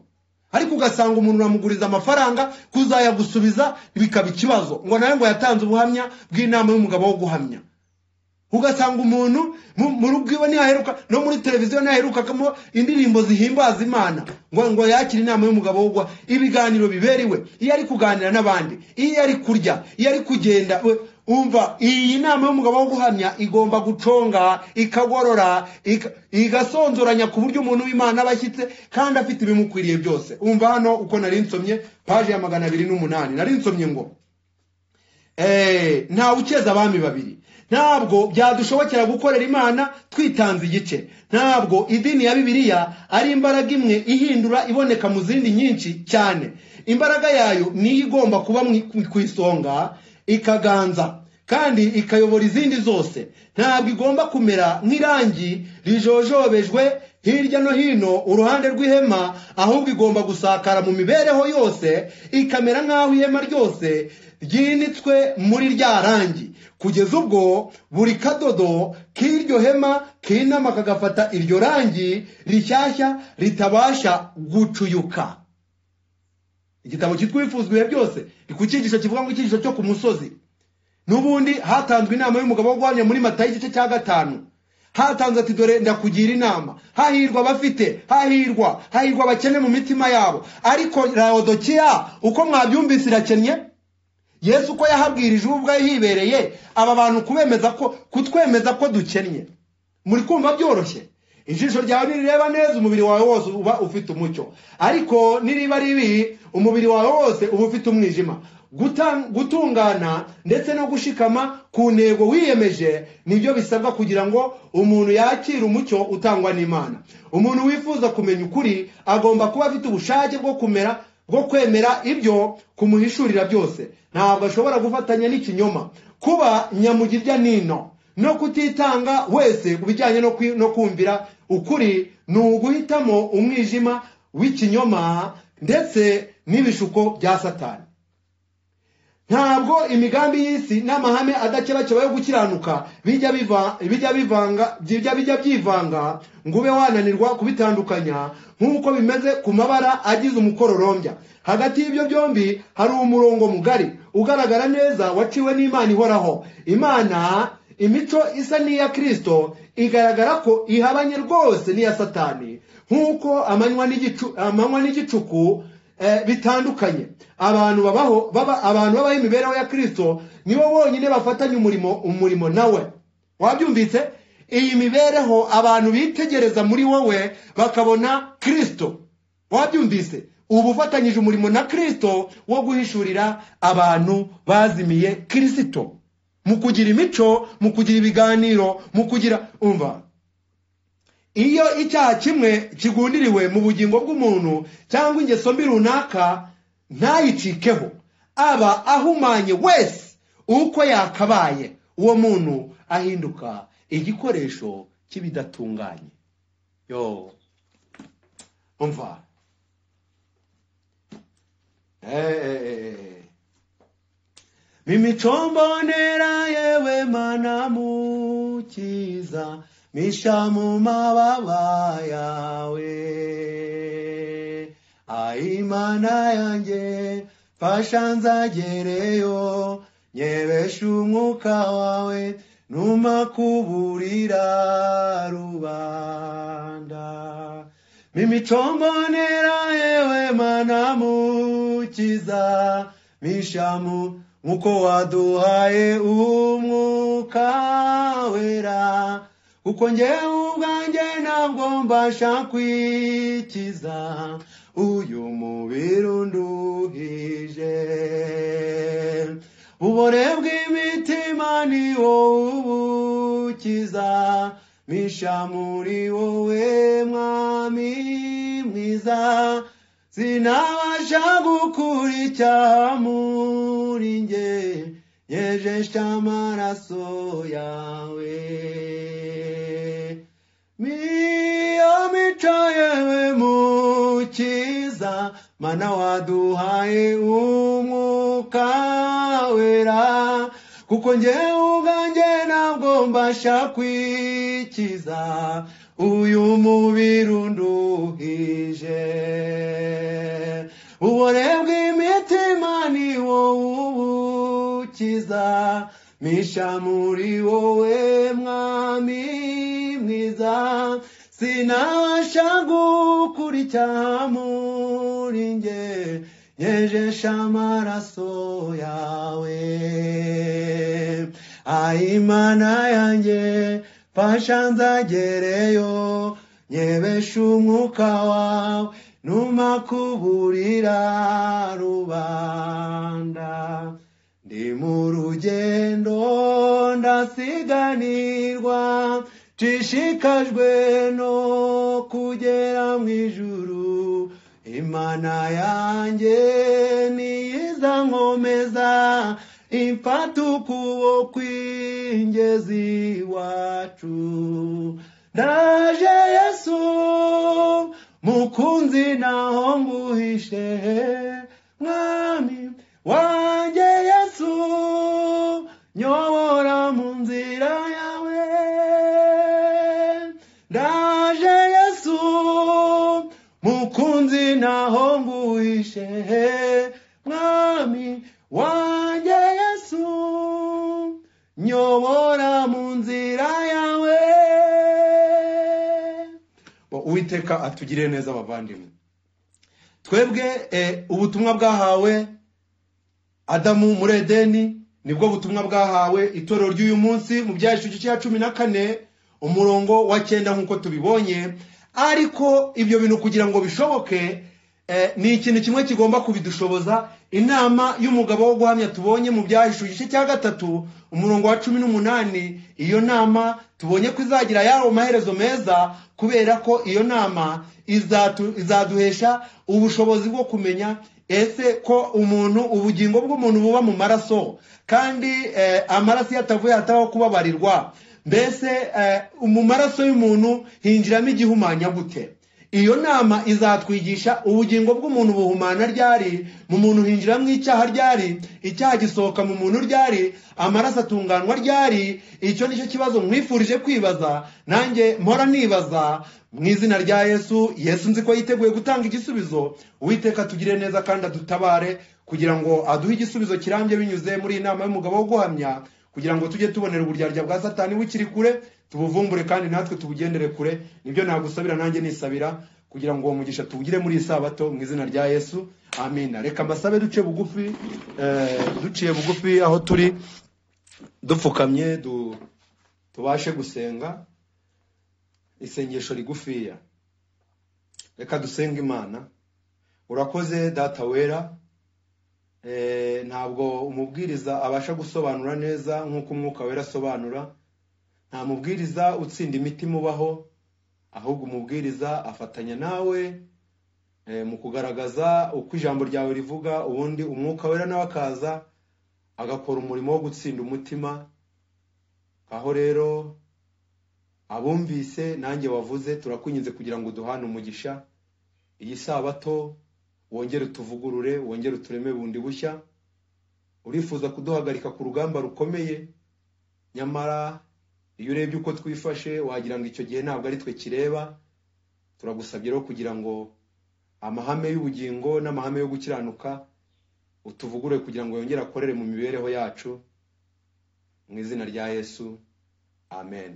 ariko ugasanga umuntu uramuguriza amafaranga kuzayagusubiza bikaba ikibazo ngo nawe ngo yatanze ubuhamya bw'inama y'umugabo wo guhamya ugasanga umuntu mu- mu rugo iwe ntihaheruka no muri televiziyo ntihaherukagamo indirimbo zihimbaza imana ngo ngo yakire inama y'umugabo we ubwo ibiganiro biberewe iyo ari kuganira n'abandi iyo ari kurya iyo ari kugenda we umva iyi nama y'umugabo wo guhamya igomba guconga ikagorora ika- igasonzoranya ku buryo umuntu w'imana aba ashyitse kandi afite ibimukwiriye byose umva hano uko nari nsomye paje ya magana abiri n'umunani nari nsomye ngo Eh, ntawe ukeza abami babiri ntabwo byadushobokera gukorera imana twitanze igice ntabwo idini ya bibiliya ari imbaraga imwe ihindura iboneka mu zindi nyinshi cyane imbaraga yayo niyo igomba kuba mu- ku- ku isonga ikaganza kandi ikayobora izindi zose ntabwo igomba kumera nk'irangi rijojobejwe hirya no hino uruhande rw'ihema ahubwo igomba gusakara mu mibereho yose ikamera nk'aho ihema ryose ryinitswe muri rya rangi kugeza ubwo buri kadodo k'iryo hema kinama kagafata iryo rangi rishyashya ritabasha gucuyuka igitabo cyitwa wifuzwa ibihe byose ni ku cyigisho kivuga ngo icyigisho cyo ku musozi n'ubundi hatanzwe inama y'umugabo wo guhamya muri matayo igice cya gatanu hatanze ati dore ndakugira inama hahirwa abafite hahirwa hahirwa abakene mu mitima yabo ariko rawodokiya uko mwabyumvise irakennye yesu uko yahabwirije ubu ubwayo hibereye aba bantu kubemeza ko kutwemeza ko dukennye muri kumva byoroshye ijisho ryawe nirireba neza umubiri wawe wose uba ufite umucyo ariko niriba ribi umubiri wawe wose uba ufite umwijima Guta- gutungana ndetse no gushikama ku ntego wiyemeje nibyo bisabwa kugira ngo umuntu yakire umucyo utangwa n'imana umuntu wifuza kumenya ukuri agomba kuba afite ubushake bwo kumera bwo kwemera ibyo kumuhishurira byose ntabwo ashobora gufatanya n'ikinyoma kuba nyamugirya nino no kutitanga wese ku bijyanye no kwi- no kumvira ukuri ni uguhitamo umwijima w'ikinyoma ndetse n'ibishuko bya satani ntabwo imigambi y'isi n'amahame adakebakeba yo gukiranuka bijya biva- bijya bivanga bijya bijya byivanga ngo ube wananirwa kubitandukanya nk'uko bimeze ku mabara agize umukororombya hagati y'ibyo byombi hari umurongo mugari ugaragara neza waciwe n'imana ihoraho imana imico isa n'iya kirisito igaragara ko ihabanye rwose n'iya satani nk'uko amanywa n'igicu- amanywa n'igicuku eh, bitandukanye abantu babaho baba abantu babaho imibereho ya kirisito nibo bonyine bafatanya umurimo umurimo nawe wabyumvise iyi mibereho abantu bitegereza muri wowe bakabona kirisito wabyumvise ubu ufatanyije umurimo na kirisito wo guhishurira abantu bazimiye kirisito mu kugira imico mu kugira ibiganiro mu kugira umva iyo icyaha kimwe kigundiriwe mu bugingo bw'umuntu cyangwa ingeso mbi runaka ntayicikeho aba ahumanye wese uko yakabaye uwo muntu ahinduka igikoresho cy'ibidatunganye yo umva Eh. Mimi mbonera yewe mana mukiza misha mu mababa yawe ayimana yanjye fasha nzagereyo nyebesha umwuka wawe numa kuburira rubanda Mimico mbonera yewe mana mukiza mishamu nk'uko waduhaye umwuka wera kuko njyewe ubwanjye ntabwo mbasha kwikiza uyu mubiri unduhije ubore bw'imitima ni wowe ubukiza misha muri wowe mwami mwiza sinabasha gukura icyaha muri nge nyejesha amaraso yawe miyo mico yewe mukiza mana waduhaye umwuka wera kuko njyewe ubwanjye ntabwo mbasha kwikiza uyu mubiri unduhije ubore bw'imitima ni wowe ubukiza misha muri wowe mwami mwiza sinasha gukurikira muri nge nyejesha amaraso yawe ayimana yanjye fasha nzagereyo nyebesha umwuka wawe numa kuburira rubanda ndi mu rugendo ndasiganirwa nshishikajwe no kugera mu ijuru imana yanjye niyiza nkomeza imfata ukubo kw'ingezi iwacu ndaje yesu mukunzi naho nguhishe mwami wanjye yesu nyobora mu nzira yawe ndaje yesu mukunzi naho nguhishe mwami wanjye yesu nyobora mu nzira yawe uwiteka atugirire neza abavandimwe twebwe eh, ubutumwa bwahawe adamu muri edeni nibwo butumwa bwahawe itorero ry'uyu munsi mu byahesheje cya cumi na kane umurongo wa cyenda nk'uko tubibonye ariko ibyo bintu kugira ngo bishoboke eh, ni ikintu kimwe kigomba kubidushoboza inama y'umugabo wo guhamya tubonye mu byahishura igice cya gatatu umurongo wa cumi n'umunani iyo nama tubonye ko izagira yari maherezo meza kubera ko iyo nama izatu- izaduhesha ubushobozi bwo kumenya ese ko umuntu ubugingo bw'umuntu buba mu maraso kandi eh, amaraso iyo atavuye hatabaho kubabarirwa mbese eh, mu maraso y'umuntu hinjiramo igihumanya gute iyo nama izatwigisha ubugingo bw'umuntu buhumana ryari mu muntu hinjiramo icyaha ryari icyaha gisohoka mu muntu ryari amaraso atunganwa ryari icyo nicyo kibazo mwifurije kwibaza nanjye mpora nibaza mu izina rya yesu yesu nzi ko yiteguye gutanga igisubizo uwiteka tugire neza kandi adutabare kugira ngo aduhe igisubizo kirambye binyuze muri iyi nama y'umugabo wo guhamya kugira ngo tujye tubonera uburyarya bwa satani bukiri kure tubuvumbure kandi natwe tubugendere kure nibyo nagusabira nanjye nisabira kugira ngo uwo mugisha tuwugire muri iyi sabato mu izina rya yesu amina reka mbasabe duce bugufi eh, duciye bugufi aho turi dupfukamye du- tubashe gusenga isengesho rigufiya reka dusenge imana urakoze data wera Eh, ntabwo umubwiriza abasha gusobanura neza nk'uko umwuka wera asobanura nta mubwiriza utsinda imitima ubaho ahubwo umubwiriza afatanya nawe eh, mu kugaragaza uko ijambo ryawe rivuga ubundi umwuka wera nawe akaza agakora umurimo wo gutsinda umutima aho rero abumvise nanjye wavuze turakwinginze kugira ngo uduhane umugisha iyi sabato wongere utuvugurure wongere utureme bundi bushya urifuza kuduhagarika ku rugamba rukomeye nyamara iyo urebye uko twifashe wagira ngo icyo gihe ntabwo ari twe kireba turagusabye rero kugira ngo amahame y'ubugingo n'amahame yo gukiranuka utuvugure kugira ngo yongere akorere mu mibereho yacu mu izina rya yesu amen